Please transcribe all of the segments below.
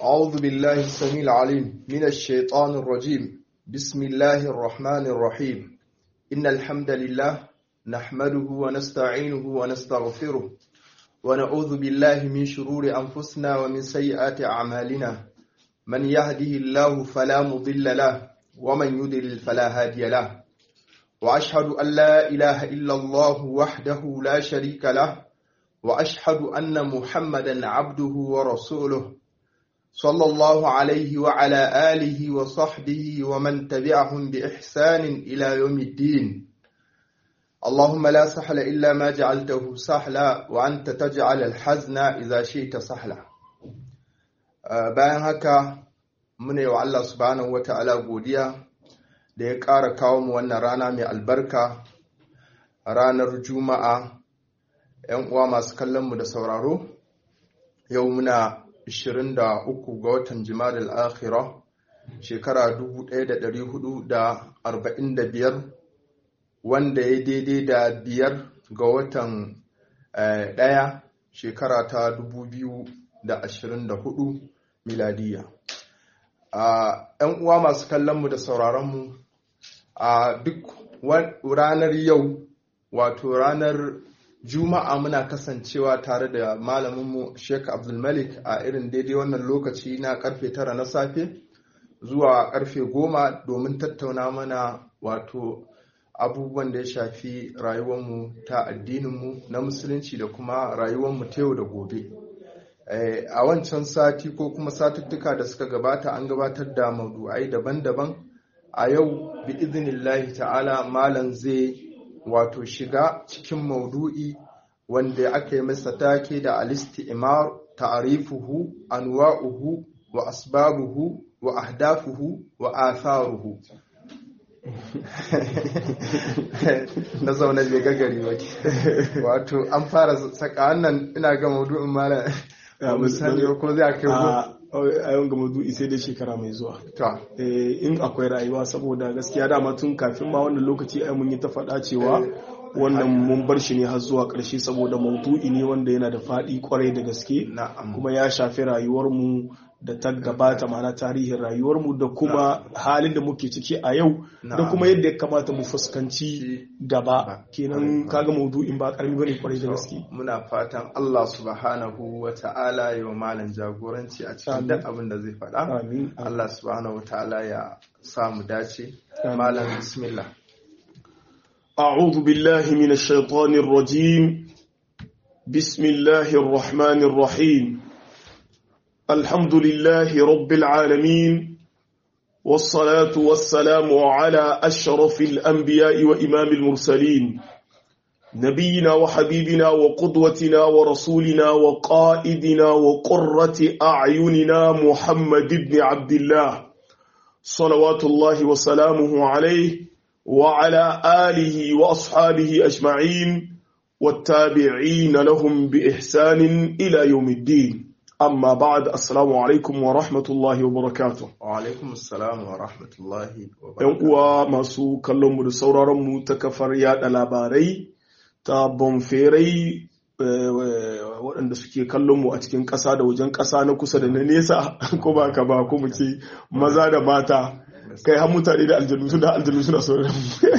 أعوذ بالله السميع العليم من الشيطان الرجيم بسم الله الرحمن الرحيم إن الحمد لله نحمده ونستعينه ونستغفره ونعوذ بالله من شرور أنفسنا ومن سيئات أعمالنا من يهده الله فلا مضل له ومن يضلل فلا هادي له وأشهد أن لا إله إلا الله وحده لا شريك له وأشهد أن محمدا عبده ورسوله صلى الله عليه وعلى آله وصحبه ومن تبعهم بإحسان إلى يوم الدين اللهم لا سهل إلا ما جعلته سهلا وأنت تجعل الحزن إذا شئت سهلا bayan haka muna yi wa Allah subhanahu wa ta'ala godiya da ya ƙara kawo mu wannan rana mai albarka ranar juma'a ‘yan uwa masu kallonmu da sauraro yau muna 23 ga watan jimadal akhira shekara 1445 wanda ya daidai da biyar ga watan ɗaya shekara ta 2024 miladiya ‘yan uwa masu kallonmu da sauraronmu a duk ranar yau wato ranar juma'a muna kasancewa tare da malaminmu sheik abdulmalik a irin daidai wannan lokaci na karfe tara na safe zuwa karfe goma domin tattauna mana wato abubuwan da ya shafi rayuwarmu ta addininmu na musulunci da kuma rayuwarmu ta yau da gobe a wancan sati ko kuma satuttuka da suka gabata an gabatar da maudu'ai daban-daban a yau bi izinillahi ta'ala malam zai wato shiga cikin maudu'i wanda aka yi masa take da alisti'imar ta'arifuhu anwa'uhu wa asbabuhu wa ahdafuhu wa atharuhu na zaune bai gagari ba wato an fara saka wannan ina ga maudu'in malam misali ko zai kai a yawan ga maudu'i sai dai shekara mai zuwa in akwai rayuwa saboda gaskiya dama tun kafin ma wannan lokaci ai mun yi ta faɗa cewa wannan mun bar shi ne har zuwa ƙarshe saboda maudu'i ne wanda yana da faɗi kwarai da gaske kuma ya shafi rayuwarmu da ta gabata mana tarihin rayuwarmu da kuma halin da muke ciki a yau da kuma yadda ya kamata mu fuskanci gaba kenan kaga maudu'in ba karami bane kwarai da gaske muna fatan Allah subhanahu wa ta'ala ya malam jagoranci a cikin duk abin da zai faɗa Allah subhanahu wa ta'ala ya samu dace malam bismillah أعوذ بالله من الشيطان الرجيم بسم الله الرحمن الرحيم الحمد لله رب العالمين والصلاة والسلام على أشرف الأنبياء وإمام المرسلين نبينا وحبيبنا وقدوتنا ورسولنا وقائدنا وقرة أعيننا محمد بن عبد الله صلوات الله وسلامه عليه وعلى آله وأصحابه أجمعين والتابعين لهم بإحسان إلى يوم الدين amma ba'ad assalamu alaikum wa rahmatullahi wa barakatuh wa alaikum assalam wa rahmatullahi wa yan uwa masu kallon mu da sauraron mu ta kafar yada labarai ta bonferai waɗanda suke kallon mu a cikin ƙasa da wajen ƙasa na kusa da na nesa ko ba ka ba ko mu ce maza da mata kai har mutane da aljanu suna aljanu suna sauraron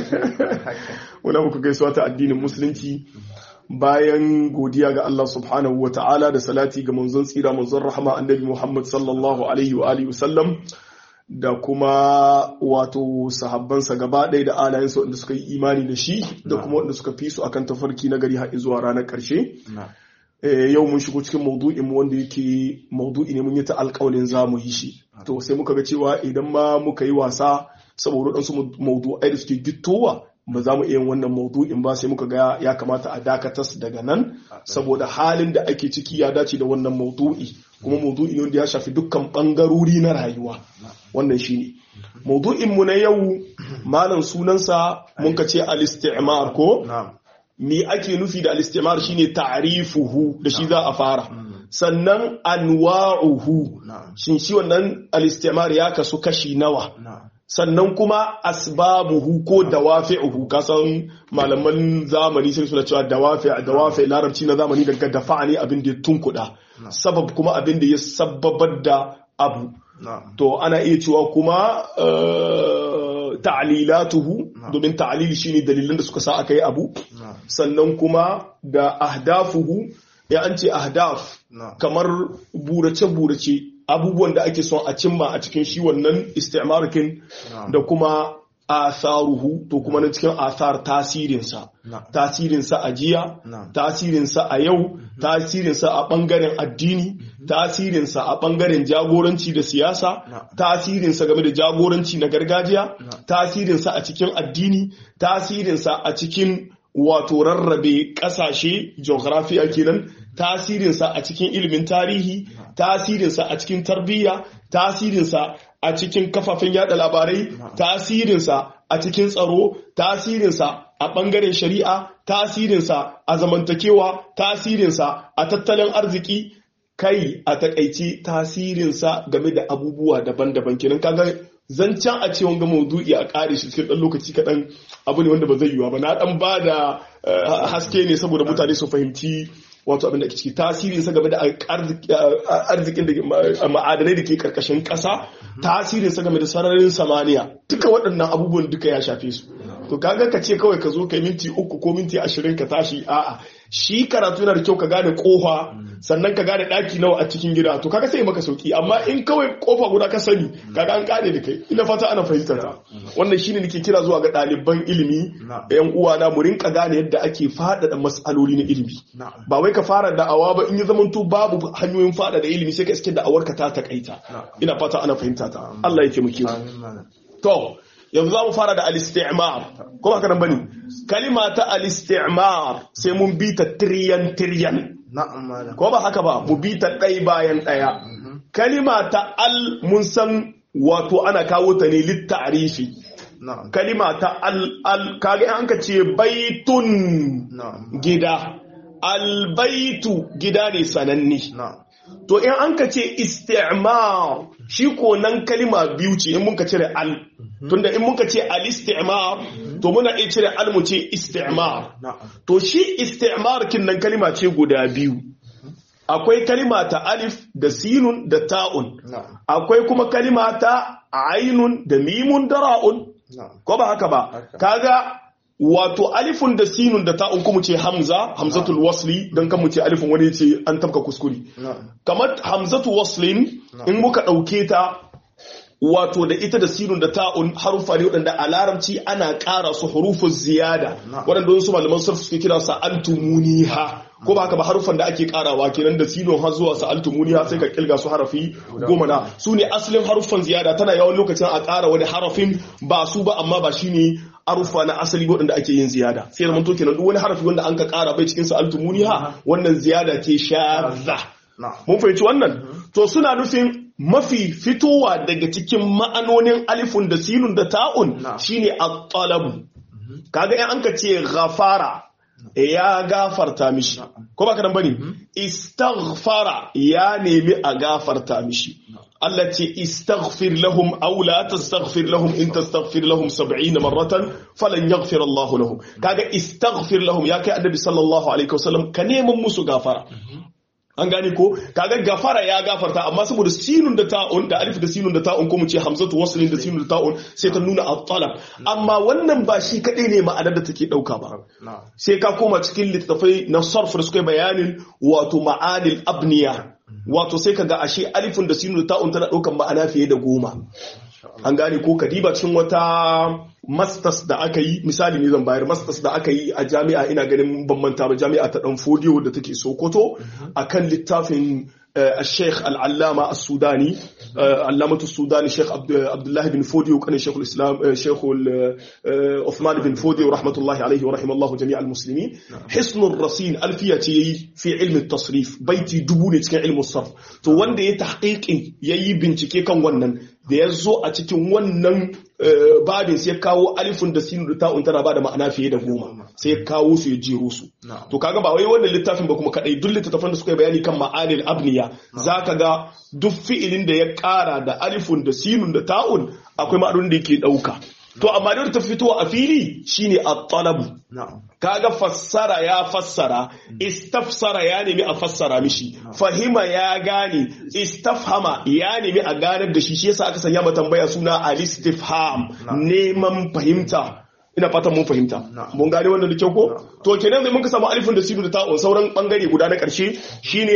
mu muna muku gaisuwa ta addinin musulunci bayan godiya ga Allah subhanahu wa ta'ala da salati ga manzon tsira manzon rahama annabi Muhammad sallallahu alaihi wa alihi wasallam da kuma wato sahabbansa gaba ɗaya da alayensa wanda suka yi imani da shi da kuma wanda suka fi su akan tafarki na gari har zuwa ranar ƙarshe yau mun shigo cikin maudu'in mu wanda yake maudu'i ne mun yi ta alƙawalin za mu yi shi to sai muka ga cewa idan ma muka yi wasa saboda waɗansu maudu'ai da suke gittowa ba za mu iya wannan maudu'in ba sai muka ga ya kamata a dakatas daga nan saboda halin da ake ciki ya dace da wannan maudu'i kuma maudu'i ne wanda ya shafi dukkan bangarori na rayuwa wannan shine maudu'in mu na yau malam sunansa mun ka ce al-istimar ko me ake nufi da al-istimar shine ta'rifuhu da shi za a fara sannan anwa'uhu shin shi wannan al-istimar ya kasu kashi nawa sannan kuma asbabuhu ko dawafi'uhu kasan malaman zamani sai suna cewa dawafi dawafi larabci na zamani daga dafa'a ne abin da ya tunkuda sabab kuma abin da ya sababar da abu na'am to ana iya cewa kuma eh, ta'lilatuhu Na'am. domin ta'lil shine dalilan da suka sa aka yi abu na'am sannan kuma da ahdafuhu ya an ce ahdaf na'am kamar burace-burace abubuwan da ake son a cimma a cikin shi wannan istimarikin Na'am. da kuma atharuhu to kuma na cikin athar tasirinsa na'am tasirinsa a jiya Na'am. tasirinsa a yau tasirinsa a ɓangaren addini tasirinsa a ɓangaren jagoranci da siyasa Na'am. tasirinsa game da jagoranci na gargajiya Na'am. tasirinsa a cikin addini tasirinsa a cikin wato rarrabe ƙasashe geography kenan tasirinsa a cikin ilimin tarihi tasirinsa a cikin tarbiyya tasirinsa a cikin kafafen yada labarai tasirinsa a cikin tsaro tasirinsa a ɓangaren shari'a tasirinsa a zamantakewa tasirinsa a tattalin arziki kai a takaici tasirinsa game da abubuwa daban-daban kenan kaga zancen a ce wanga maudu'i a kare shi cikin ɗan lokaci kaɗan abu ne wanda ba zai yiwa ba na ɗan ba da eh, haske ne saboda mutane su fahimci wato abin da ke ciki tasirin sa game da arzik- eh, arzikin da ke- ma- ma'adanai da ke karkashin ƙasa tasirin sa game da sararin samaniya duka waɗannan abubuwan duka ya shafe su to kaga ka ce kawai ka zo kai minti uku ko minti ashirin ka tashi a'a shi karatu yana da kyau ka gane kofa sannan ka gane ɗaki nawa a cikin gida to kaga sai maka sauki amma in kawai kofa guda ka sani kaga an kare da kai ina fata ana fahimtar ta wannan shine nake kira zuwa ga ɗaliban ilimi Na'am. yan uwana mu rinka gane yadda ake faɗaɗa mas'aloli na ilimi na'am ba wai ka fara da'awa ba in ya zamanto babu hanyoyin faɗaɗa ilimi sai ka iske da'awar ka ta takaita Na'am. ina fata ana fahimta ta Allah ya taimake mu amin malam To, yanzu za mu fara da al-istimar. Ko ba kanan bane? Kalima ta al-istimar sai mun bi ta tiryan tiryan. na'am malam Ko ba haka ba? Mu bi ta ɗai bayan ɗaya. Kalima ta al mun san wato ana kawo ta ne littarifi. na'am Kalima ta al al kaga in an ka ce baitun na'am gida. Albaitu gida ne sananne. na'am To in an ka ce istimar shi ko nan kalima biyu ce in muka cire al. Tunda in muka ce al-istimar to muna iya cire al mu ce istimar. na'am To shi istimar kin nan kalima ce guda biyu. Akwai kalima ta alif da sinun da ta'un. na'am Akwai kuma kalima ta ainun da mimun da ra'un. na'am Ko ba haka ba? Haka. Kaga wato alifun da sinun da ta'un kuma ce hamza, hamzatul wasli don kan mu ce alifun wani ce an tafka kuskure. na'am kamar hamzatu waslin in muka ɗauke ta wato da ita da sinun da ta'un harufa ne waɗanda a larabci ana ƙara su hurufun ziyada Na'am. waɗanda wasu malaman sarfu suke kira sa altumuniha ko ba haka ba harufan da ake ƙarawa kenan da sinun har zuwa sa altumuniha sai ka kilga su harafi goma na su ne asalin haruffan ziyada tana yawan lokacin a ƙara wani harafin ba su ba amma ba shine harufa na asali waɗanda ake yin ziyada sai da manto kenan duk wani harafi wanda an ka ƙara bai cikin sa altumuniha wannan ziyada ce shadda na'am Mun fahimci wannan? To suna nufin mafi fitowa daga cikin ma'anonin alifun da sinun da ta'un Na. shine at-talabu. Kaga in an ka ce ghafara ya gafarta mishi. Ko ba kadan bane? Istaghfara ya nemi a gafarta mishi. Allah ce istaghfir lahum aw la tastaghfir lahum in tastaghfir lahum 70 marratan falan yaghfir Allah lahum. Kaga istaghfir lahum ya kai annabi sallallahu alaihi wasallam ka neman musu gafara. an gane ko kaga gafara ya gafarta amma saboda sinun da ta'un da alif da sinun da ta'un ko mu ce hamzatu waslin da sinun da ta'un sai ta nuna at-talab amma wannan ba shi kadai ne ma'anar da take dauka ba na'am sai ka koma cikin littattafai na sarf da suka yi bayanin wato ma'anil abniya wato sai kaga ashe alifun da sinun da ta'un tana daukan ma'ana fiye da goma an gane ko kadiba cikin wata masters da aka yi misali ne zan bayar masters da aka yi a jami'a ina ganin ban manta ba jami'a ta dan fodiyo da take sokoto akan littafin الشيخ العلامة السوداني علامة السوداني شيخ عبد الله بن فودي وكان شيخ الإسلام شيخ عثمان بن فودي ورحمة الله عليه ورحمه الله جميع المسلمين حسن الرصين ألفية في علم التصريف بيتي دبوني cikin علم الصرف to wanda ya tahqiqin yayi bincike kan wannan da ya zo a cikin wannan babin sai ya kawo alifun da sinu da ta'un tana bada ma'ana fiye da goma sai ya kawo su ya jero su to kaga ba wai wannan littafin ba kuma kadai duk littattafan da suka yi bayani kan ma'anil abniya zaka ga duk fi'ilin da ya kara da alifun da sinun da ta'un akwai ma'anonin da yake dauka to amma da ta fito a fili shine at-talabu na'am kaga fassara ya fassara istafsara ya nemi a fassara mishi fahima ya gane istafhama ya nemi a ganar da shi shi yasa aka sanya ma tambaya suna al-istifham neman fahimta ina fatan mun fahimta Na'am. mun gane wannan da kyau ko to kenan zai muka samu alifin da sinu da ta'un sauran bangare guda na karshe shine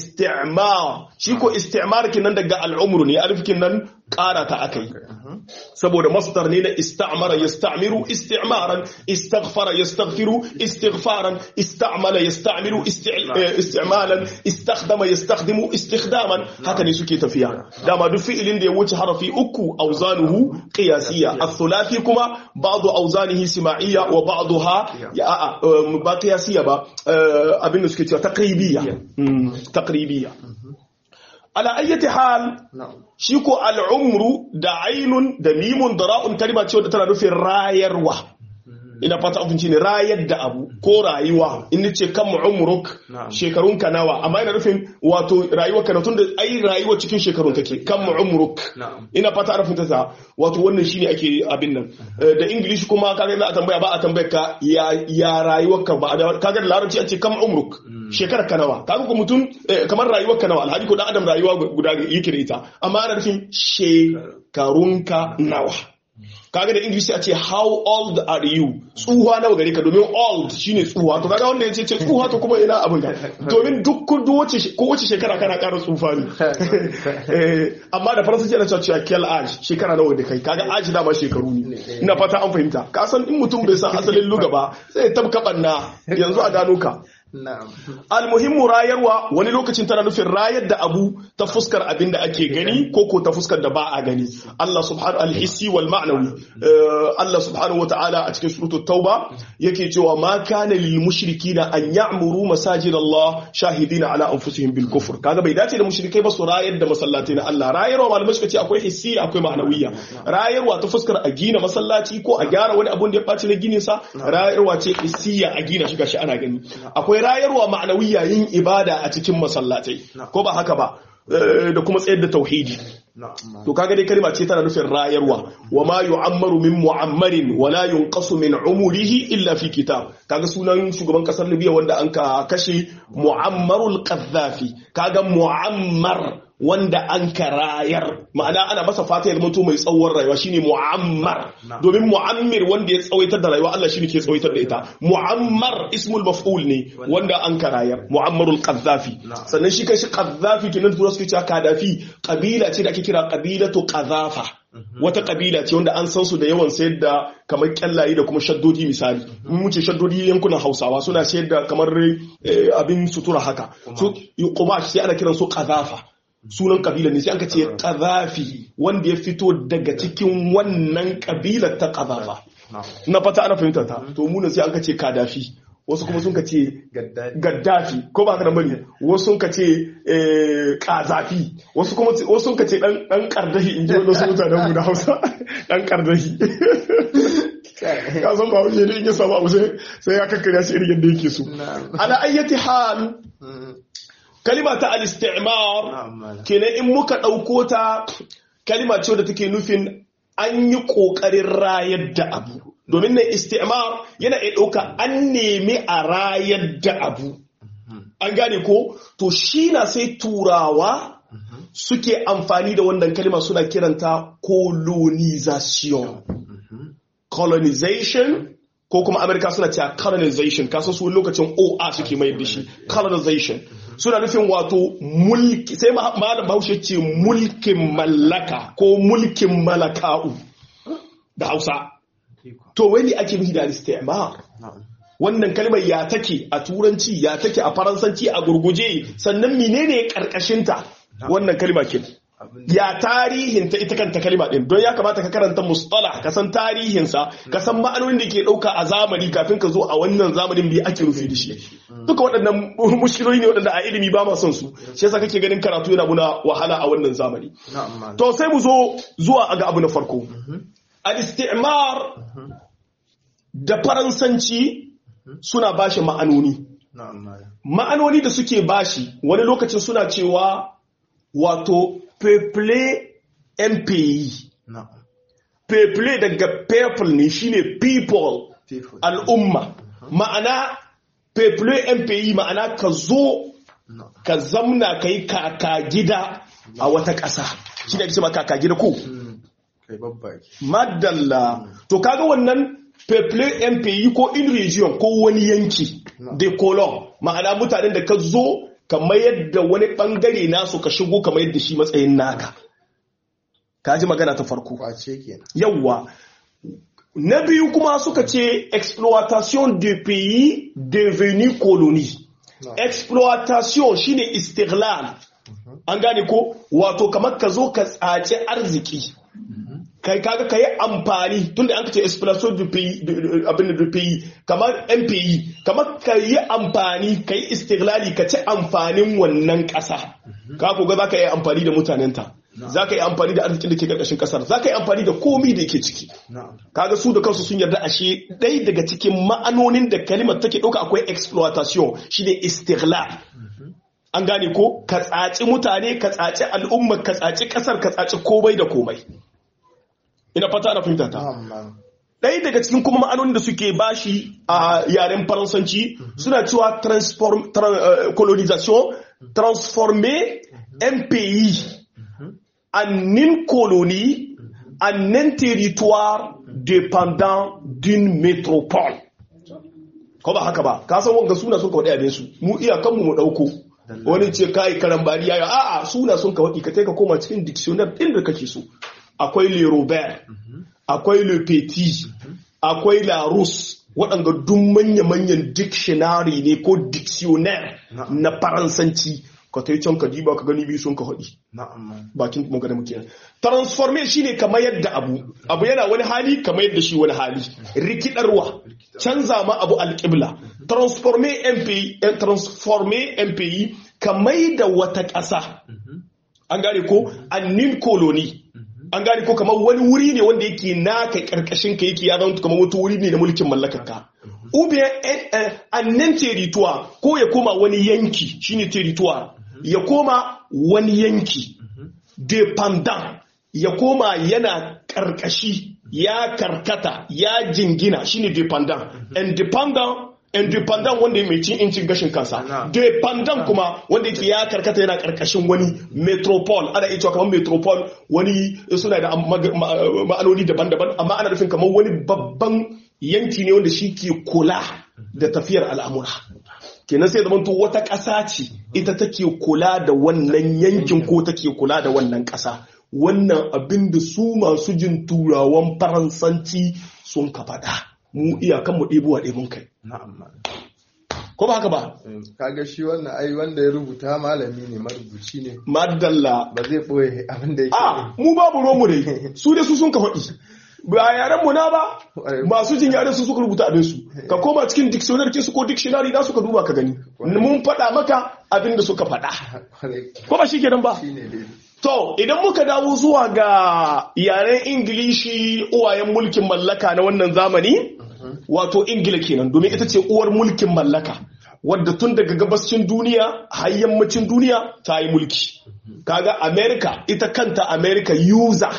istimar shi ko istimar kenan daga al'umru ne alifin nan ƙara ta akai saboda masdar ne na ista'mara yasta'miru isti'maran istaghfara yastaghfiru istighfaran ista'mala yasta'miru isti- eh, isti'malan istakhdama yastakhdimu istikhdaman haka ne suke tafiya dama duk fi'ilin da ya wuce harafi uku auzanuhu qiyasiyya ath-thulathi kuma ba'du auzanihi sima'iyya wa ba'daha ya a'a eh, ba qiyasiyya ba eh, abin da suke cewa taqribiyya Mm, taqribiyya ala ayyati hal na'am shi ko al'umru da ainun da mimun da ra'un kalma ce wadda tana nufin rayarwa ina fata abinci ne rayar da abu ko rayuwa in ce kan umruk Na'am. shekarun ka nawa amma ina nufin wato rayuwar ka na tunda ai rayuwa cikin shekarun take kan umruk Na'am. ina fata ana fahimta ta wato wannan shine ake abin nan Eh, da english kuma kaga za a tambaya ba a tambaya ka ya ya rayuwar ka ba da- kaga da larabci an ce kam umruk shekarar ka nawa kaga ko mutum eh, kamar rayuwar ka nawa alhaji ko dan adam rayuwa guda yake da ita amma ana nufin shekarun ka nawa kaga da english sai a ce how old are you tsuha nawa gare ka domin old shine tsuha to kaga wanda ya ce ce tsuha to kuma ina abin ga domin duk ko wace ko wace shekara kana ƙara tsufa ne Eh, amma da faransanci ana cewa cewa kel age shekara nawa da kai kaga age dama shekaru ne ina fata an fahimta ka san in mutum bai san asalin luga ba sai ya tabka banna yanzu a gano ka na'am almuhimmu rayarwa wani lokacin tana nufin rayar da abu ta fuskar abin da ake gani ko ko ta fuskar da ba a gani Allah subhanahu al-hissi wal ma'nawi Eh, Allah subhanahu wata'ala a cikin suratul tauba yake cewa ma kana lil mushrikina an ya'muru masajid Allah shahidina ala anfusihim bil kufr kaga bai dace da mushrikai ba su rayar da masallatai na Allah rayarwa malamai suka ce akwai hissi akwai ma'nawiyya rayarwa ta fuskar a gina masallaci ko a gyara wani abun da ya ɓaci na ginin sa rayarwa ce hissiya a gina shi gashi ana gani akwai rayarwa ma'anawiyya yin ibada a cikin masallatai ko ba haka ba Eh, da kuma tsayar da tauhidi na'am to kaga dai kalma ce tana nufin rayarwa wa ma yu'ammaru min mu'ammarin wa la yunqasu min umurihi illa fi kitab kaga sunan shugaban kasar Libya wanda an ka kashe Muammarul Qaddafi kaga Muammar wanda an ka rayar ma'ana ana masa fata ya zama mai tsawon rayuwa shine Muammar domin Muammir wanda ya tsawaitar da rayuwa Allah shine ke tsawaitar da ita Muammar ismul maf'ul ne wanda an ka rayar Muammarul Qaddafi sannan shi kai shi Qaddafi kenan tura suke cewa Kadafi kabila ce da ake kira kabilatu Qadhafa wata kabila ce wanda an san su da yawan sayar da kamar kyallaye da kuma shaddodi misali in mu ce shaddodi yankunan Hausawa suna sayar da kamar eh, abin sutura haka su kumash sai ana kiran su Qadhafa sunan kabila ne sai aka ce Qadhafi wanda ya fito daga cikin wannan kabilar ta Qadhafa na'am na fata ana fahimtar ta to mu ne sai aka ce Kadafi wasu kuma sun ka ce gaddadi gaddafi ko ba ka da bane wasu sun ka ce eh, kazafi wasu kuma wasu sun ka ce dan dan kardahi in ji wasu mutanen mu da Hausa dan kardahi ka san ba wuce ne in ya samu abu sai sai ya kakkare shi irin yadda yake so na'am ala ayyati hal Mm, kalima ta al-istimar na'am malam kenan in muka ɗauko ta kalima ce da take nufin an yi ƙoƙarin rayar da abu domin nan istimar yana iya ɗauka an nemi a rayar da abu an gane ko to shi na sai turawa suke amfani da wannan kalima suna kiranta colonization colonization ko kuma amerika suna cewa colonization kasan su lokacin oa suke mai da shi colonization suna nufin wato mulki sai ma- malam bahaushe ce mulkin mallaka ko mulkin malaka'u da hausa to wani ake nufi da istimar na'am wannan kalmar ya take a turanci ya take a faransanci a gurguje sannan menene karkashinta wannan kalma ke abin ya tarihinta ita kanta kalma din don ya kamata ka karanta mustalah ka san tarihinsa ka san ma'anonin da ke dauka a zamani kafin ka zo a wannan zamanin bai ake rufi da shi duka waɗannan mushkiloli ne waɗanda a ilimi ba ma son su shi yasa kake ganin karatu yana muna wahala a wannan zamani na'am malam to sai mu zo zuwa ga abu na farko al-istimar da faransanci suna bashi ma'anoni na'am malam ma'anoni da suke bashi wani lokacin suna cewa wato peuple un pays na'am people daga people ne shine people People. al'umma ma'ana people MPI ma'ana ka zo No. ka zamna ka yi kaka gida a wata ƙasa shi ne ake ce ma kaka gida ko Mm. Kai babbaki. madalla to kaga wannan people MPI ko in region ko wani yanki No. de colon ma'ana mutanen da ka zo ka mayar da wani bangare nasu ka shigo ka mayar da shi matsayin naka ka ji magana ta farko Kwace kenan. yawwa na biyu kuma suka ce exploitation de pays devenu colonie No. exploitation shine istiglal an gane ko wato kamar ka zo ka tsace arziki kai kaga ka yi amfani tunda an ce exploitation du pays de- de- abin da du pays kamar MPI kamar ka yi amfani ka yi istiglali ka ci amfanin wannan ƙasa ka koga za ka yi amfani da mutanenta za ka yi amfani da arzikin da ke ƙarƙashin ƙasar za ka yi amfani da komi da ke ciki Na'am. kaga su da kansu sun yarda ashe ɗaya daga cikin ma'anonin da kalimar take ɗauka akwai exploitation shine istighlal an gane ko ka tsaci mutane ka tsaci al'umma ka tsaci ƙasar ka tsaci komai da komai ina fata na fahimta ta Na'am, na'am. ɗaya daga cikin kuma ma'anonin da suke bashi a yaren faransanci suna cewa transform, tra- euh, colonisation transformer un pays en une colonie en un territoire dépendant d'une métropole ko ba haka ba ka san wanga suna sun kawai abin su mu iyakanmu mu ɗauko wani ce kai karambani ya a'a suna sun kawai ka kai ka koma cikin dictionary ɗin da kake so akwai le robert akwai le petit akwai la rousse waɗanda duk manya-manyan dictionary ne ko dictionnaire Na'am. na faransanci ka ta yi can ka diba ka gani biyu sun ka haɗi Na'am, na'am. bakin magana muke nan transforme shine kamar yadda abu abu yana wani hali kamar yadda shi wani hali rikidarwa canza ma abu alƙibla transforme MPI eh, transforme MPI kamar da wata ƙasa an gane ko annin koloni an gane ko kamar wani wuri ne wanda yake naka karkashin ka yake ya zama kamar wata wuri ne na mulkin mallakar ka ube annan territoire ko ya koma wani yanki shine territoire ya koma wani yanki dependant ya koma yana karkashi ya karkata ya jingina shine dependant independent independent wanda mai cin incin gashin kansa Na'am. dependent kuma wanda yake ya karkata yana karkashin wani metropole ana iya cewa kamar metropole wani suna da mag- ma- ma'anoni daban-daban amma ana nufin kamar wani babban yanki ne wanda shi ke kula da tafiyar al'amura kenan sai zamanto wata ƙasa ce ita take kula da wannan yankin ko take kula da wannan ƙasa wannan abin da su masu jin turawan faransanci sun ka faɗa mu iyakan mu ɗebuwa ɗebun kai Na'am, na'am. ko ba haka ba Mm, Kaga shi wannan ai wanda ya rubuta malami ne marubuci ne madalla ba zai ɓoye abin da yake a mu babu romu dai su dai su sun ka faɗi ba yaren mu na ba masu jin yaren su suka rubuta abin su ka koma cikin dictionary kinsu ko dictionary da suka duba ka gani mun faɗa maka abin da suka faɗa Kwarai, ko ba shi kenan ba shi ne dai To, idan muka dawo zuwa ga yaren Ingilishi uwayen mulkin mallaka na wannan zamani, wato Ingila kenan, domin ita ce uwar mulkin mallaka, wadda tun daga gabascin duniya har yammacin duniya ta yi mulki. Kaga America, ita kanta America user.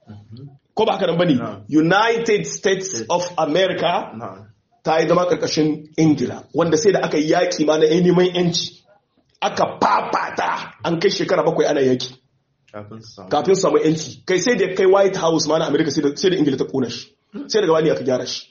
Ko ba haka nan bane? No. United States of America na'am ta yi zama karkashin Ingila, wanda sai da aka yi yaƙi ma na neman 'yanci. Aka fafata an kai shekara bakwai ana yaki. kafin su samu kafin su samu yanci kai sai da kai white house ma na america sai da sai da ingila ta kona shi sai daga bani aka gyara shi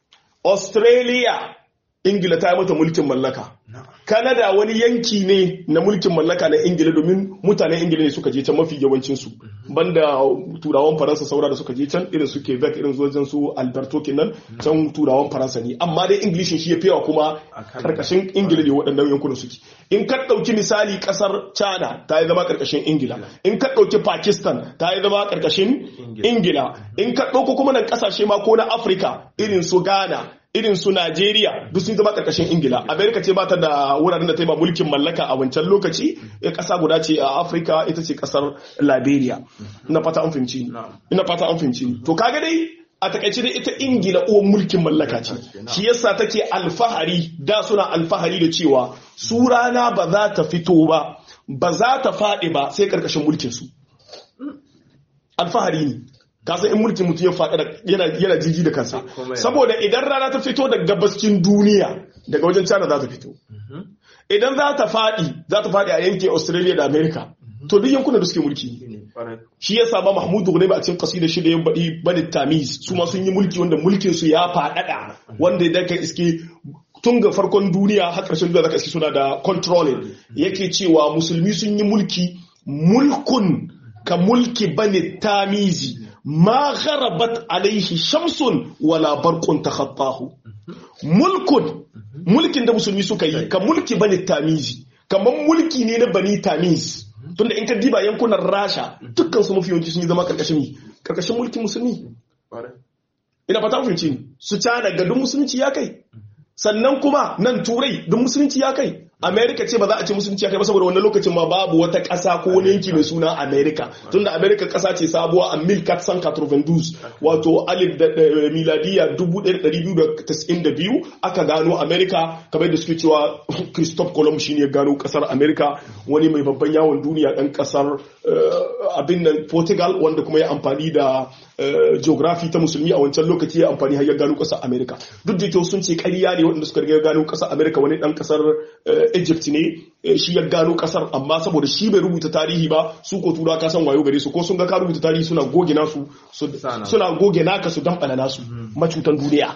australia ingila ta yi mata mulkin mallaka na'am canada wani yanki ne na mulkin mallaka na ingila domin mutanen ingila ne suka je can mafi yawancinsu banda turawan faransa saura da suka je can irin su quebec irin su wajen su alberto kenan can turawan faransa ne amma dai inglishin shi ya fiyawa kuma A Canada. karkashin ingila ne waɗannan yankunan suke in ka ɗauki misali ƙasar china ta yi zama karkashin ingila in ka ɗauki pakistan ta yi zama karkashin ingila in ka ɗauko kuma nan ƙasashe ma ko na afirka irin su ghana irin su Najeriya duk sun zama karkashin Ingila. Amerika ce ba ta da wuraren da ta yi ba mulkin mallaka a wancan lokaci, ya kasa guda ce a Afirka ita ce kasar Liberia. Ina fata an fahimci ni. Na'am. Ina fata an fahimci ni. To kaga dai a takaice dai ita Ingila uwan mulkin mallaka ce. Shi yasa take alfahari da suna alfahari da cewa su rana ba za ta fito ba, ba za ta faɗi ba sai karkashin mulkin su. Alfahari ne. kasan in mulkin mutum ya faɗa yana yana jiji da kansa Kuma ya- saboda idan rana ta fito daga gabascin duniya daga wajen China za ta fito idan za ta faɗi za ta faɗi a yankin Australia da America to duk yankunan da suke mulki ne ne kwarai shi ya saba Mahmudu Ghunayba a cikin kasidar shi da ya baɗi Bani Tamiz su ma sun yi mulki wanda mulkin su ya faɗaɗa wanda idan ka iske tun ga farkon duniya har ƙarshen duniya zaka iske suna da controlling yake cewa musulmi sun yi mulki mulkun ka mulki Bani Tamizi ma gharabat alaihi shamsun wala barqun takhattahu mulkun mulkin da musulmi suka yi ka mulki bani tamizi kamar mulki ne na bani tamiz tunda in ka diba yankunan rasha dukkan su mafi yawanci sun yi zama karkashin mi karkashin mulkin musulmi kwarai ina fata fahimci ni su cana ga duk musulunci ya kai sannan kuma nan turai duk musulunci ya kai america ce ba za a ce musulunci ya kai ba saboda wannan lokacin ma babu wata ƙasa ko wani yanki mai suna america tunda america ƙasa ce sabuwa a 1492 wato alif da da- miladiya 1292 aka gano america kamar da suke cewa christophe columbus shine ya gano ƙasar america wani mai babban yawon duniya ɗan ƙasar eh, abin nan portugal wanda kuma ya amfani da eh, geography ta musulmi a wancan lokaci ya amfani har ya gano ƙasar america duk da kyau sun ce ƙarya ne waɗanda suka riga gano ƙasar america wani ɗan ƙasar eh, egypt ne eh, shi ya gano ƙasar amma saboda shi bai rubuta tarihi ba su ko tura ka san wayo gare su ko sun ga ka rubuta tarihi suna goge nasu su- Sana. suna goge naka su damɓala nasu macutan duniya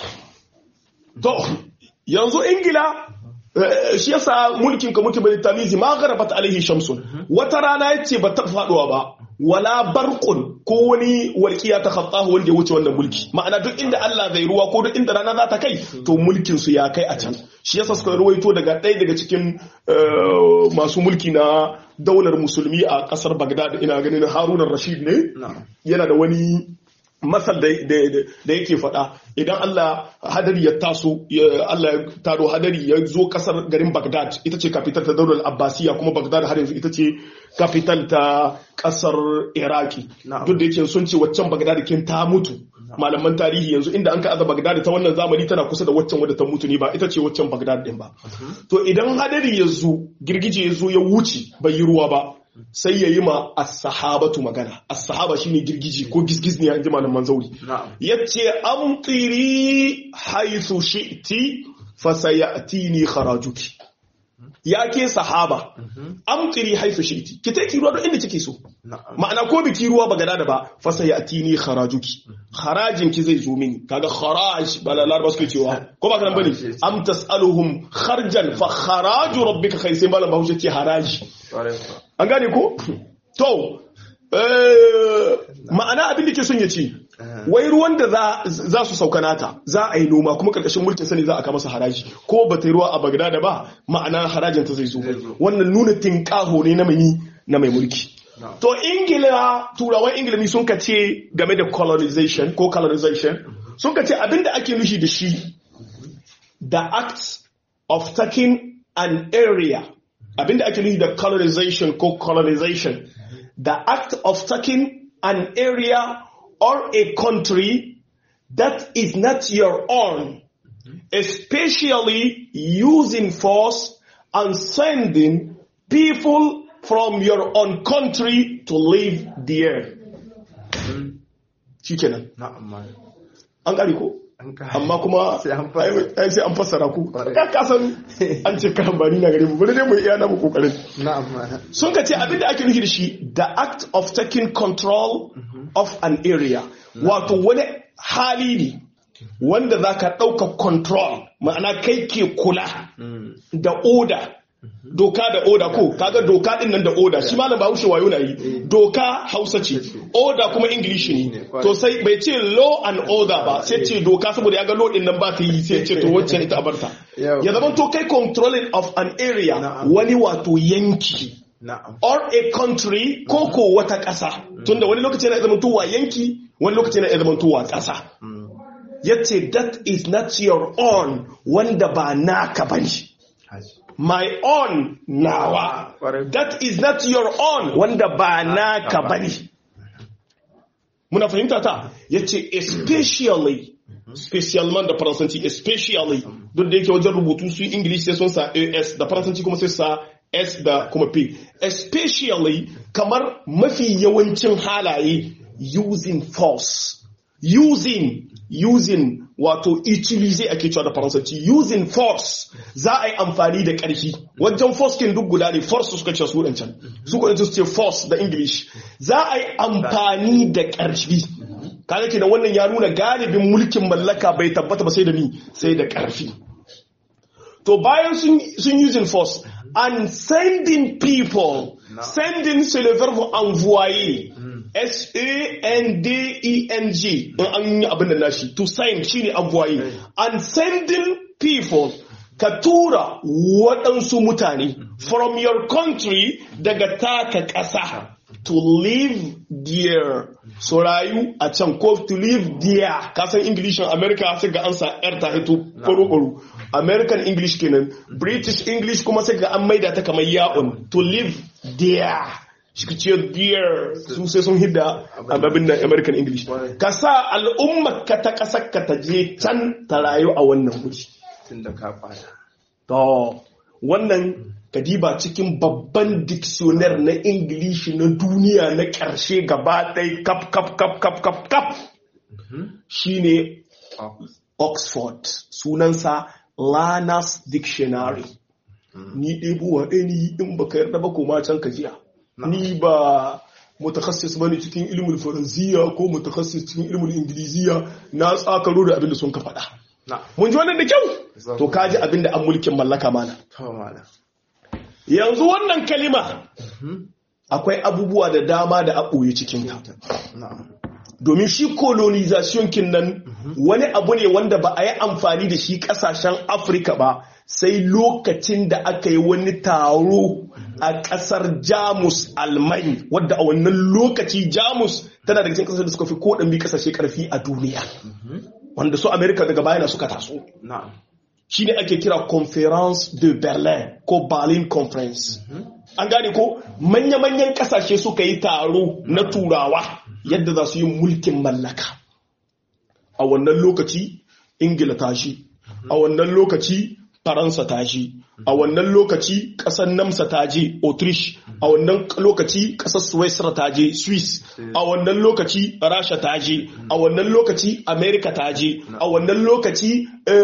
to yanzu ingila eh, shi yasa mulkin ka mulki bai tamizi ma garabat alaihi shamsun wata rana yace ba ta faduwa ba wala barqun ko wani walqiya ta khattahu wanda ya wuce wannan mulki ma'ana duk inda Allah zai ruwa ko duk inda rana za ta kai to mulkin su ya kai a can shi yasa suka ruwaito daga ɗaya daga cikin eh, masu mulki na daular musulmi a kasar Baghdad ina ganin Harun rashid ne na'am yana da wani masal da da- da yake faɗa idan Allah hadari ya taso ya- Allah ya taro hadari ya zo kasar garin Baghdad ita ce capital ta daular Abbasiya kuma Baghdad har yanzu ita ce capital ta kasar Iraki Na'am. duk da yake sun ce waccan Baghdad kin ta mutu malaman tarihi yanzu inda an ka aza Baghdad ta wannan zamani tana kusa da waccan wadda ta mutu ne ba ita ce waccan Baghdad din ba to idan hadari ya zo girgije ya zo ya wuce bai yi ruwa ba sai ya yi ma as-sahabatu magana as-sahaba shine girgiji ko gisgiz ne an ji malaman zauri na'am yace amtiri haythu shi'ti fasayatini kharajuki ya ke sahaba amtiri haythu shi'ti ki take ruwa duk inda kike so na'am ma'ana ko biki ruwa ba gada da ba fasayatini kharajuki harajin ki zai zo mini kaga kharaj ba la larba suke cewa ko ba kana bane am tasaluhum kharjan fa kharaju rabbika khay sai malam bahaushe ce haraji kwarai kuwa an gane ko to eh, ma'ana abin da ke son ya ce wai ruwan da za- za su sauka nata za a yi noma kuma karkashin mulkin sani za a kama su haraji ko ba ta yi ruwa a bagdada ba ma'ana harajin ta zai zo zo. wannan nuna tinkaho ne na mai na mai mulki Na'am. to ingila turawan ingilami sun ka ce game da colonization ko colonization sun ka ce abin da ake nushi da shi the act of taking an area abinda ake nufi da colonization ko colonization the act of taking an area or a country that is not your own especially using force and sending people from your own country to live there shikenan na'am ma an gari ko an ka amma kuma Sai an fassara. ai sai an fassara ku Kwarai. ka kasan an ce karambani na gare mu bari dai mu iya namu kokarin na'am ma sun ka ce abinda ake nufi da shi the act of taking control of an area wato wani hali ne wanda za ka ɗauka control ma'ana kai ke kula Mm. da oda doka da oda ko kaga doka din nan da oda shi malam bahaushe wayo na yi doka hausa ce oda kuma english ne to sai bai ce law and order ba sai ce doka saboda ya ga law din nan ba ta yi sai ce to wacce ita a barta Yau. ya zama to kai controlling of an area Na'am. wani wato yanki na'am or a country ko ko wata ƙasa tunda wani lokaci yana zama tuwa yanki wani lokaci yana zama tuwa ƙasa Mm. yace that is not your own wanda ba naka bane Haji. my own nawa Kwarai. that is not your own wanda ba naka bane muna fahimta ta yace especially special man da faransanci especially duk da yake wajen rubutu su english sai sun sa as da faransanci kuma sai sa s da kuma p especially kamar mafi yawancin halaye using force using using wato utilize ake cewa da faransanci using force za a yi amfani da ƙarfi wajen force kin duk guda ne force suka ce su can su ko su ce force da english za a yi amfani da ƙarfi kaga kenan wannan ya nuna galibin mulkin mallaka bai tabbata ba sai da ni sai da ƙarfi to bayan sun sun using force and sending people sending c'est le verbe envoyer S-A-N-D-E-N-G in an yi abin da nashi to send shine envoyer and sending people ka tura waɗansu mutane from your country daga taka ƙasa to live there so rayu a can ko to live there kasan english in america sai ga an sa yar ta hito ƙwaro american english kenan british english kuma sai ga an maida ta kamar ya'un to live there shi ce there su sai sun hidda ababin da american english ka sa al'ummar ka ta ƙasar ka ta je can ta rayu a wannan wuri tun da ka fada to wannan kadiba cikin babban dictionary na ingilishi na duniya na ƙarshe gaba ɗai kap kap kap kap kap kap shine oxford sunansa lanas dictionary ni ɗebuwa ɗaya ni in baka yarda ba koma can ka jiya ni ba mutakassis bane cikin ilimin faransiya ko mutakassis cikin ilimin ingiliziya na tsakaro da abin da sun ka faɗa mun ji wannan da kyau to kaji abin da an mulkin mallaka mana yanzu wannan kalima akwai abubuwa da dama da a ɓoye cikinta domin shi colonization kin nan wani abu ne wanda ba a yi amfani da shi kasashen afirka ba sai lokacin da aka yi wani taro a kasar jamus almai wadda a wannan lokaci jamus tana daga cikin kasar da suka fi koɗan kasashe karfi a duniya wanda su amerika daga bayana suka taso shi ne ake kira conference de berlin ko berlin conference an gane ko manya-manyan kasashe suka yi taro na turawa yadda za su yi mulkin mallaka a wannan lokaci ingila ta shi a wannan lokaci faransa ta shi a wannan lokaci kasar namsa ta je autriche a wannan lokaci kasar switzerland ta je swiss a wannan lokaci rasha ta je a wannan lokaci america ta je a wannan lokaci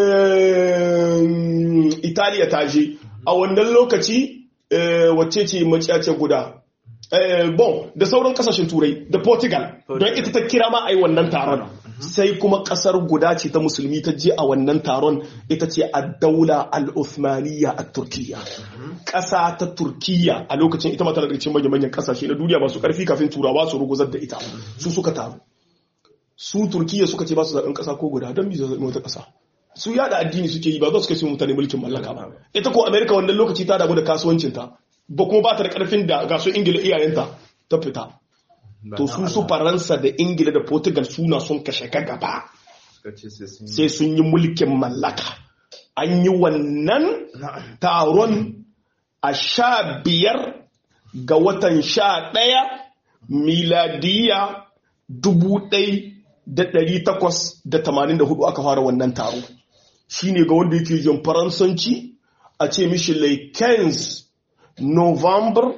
italiya ta je a wannan lokaci wacce ce maciyace guda bon da sauran kasashen turai da portugal don ita ta kira ma a yi wannan taron sai kuma kasar guda ce ta musulmi ta je a wannan taron ita ce a daula al-uthmaniyya a turkiya ƙasa ta turkiya a lokacin ita mata daga cikin manyan kasashe na duniya masu ƙarfi kafin turawa su ruguzar da ita su suka taru su turkiya suka ce ba su zaɓen ƙasa ko guda don bi zaɓen wata ƙasa su yada addini suke yi ba za su kai mutane mulkin mallaka ba ita ko amerika wannan lokaci ta damu da kasuwancinta ba kuma ba ta da karfin da ga su ingila iyayenta ta fita to su su faransa da ingila da portugal suna sun kashe ka gaba sai sun yi mulkin mallaka an yi wannan taron a sha biyar ga watan sha ɗaya miladiya dubu ɗai da ɗari takwas da tamanin da hudu aka fara wannan taro shine ga wanda yake jin faransanci a ce mishi laikens novembre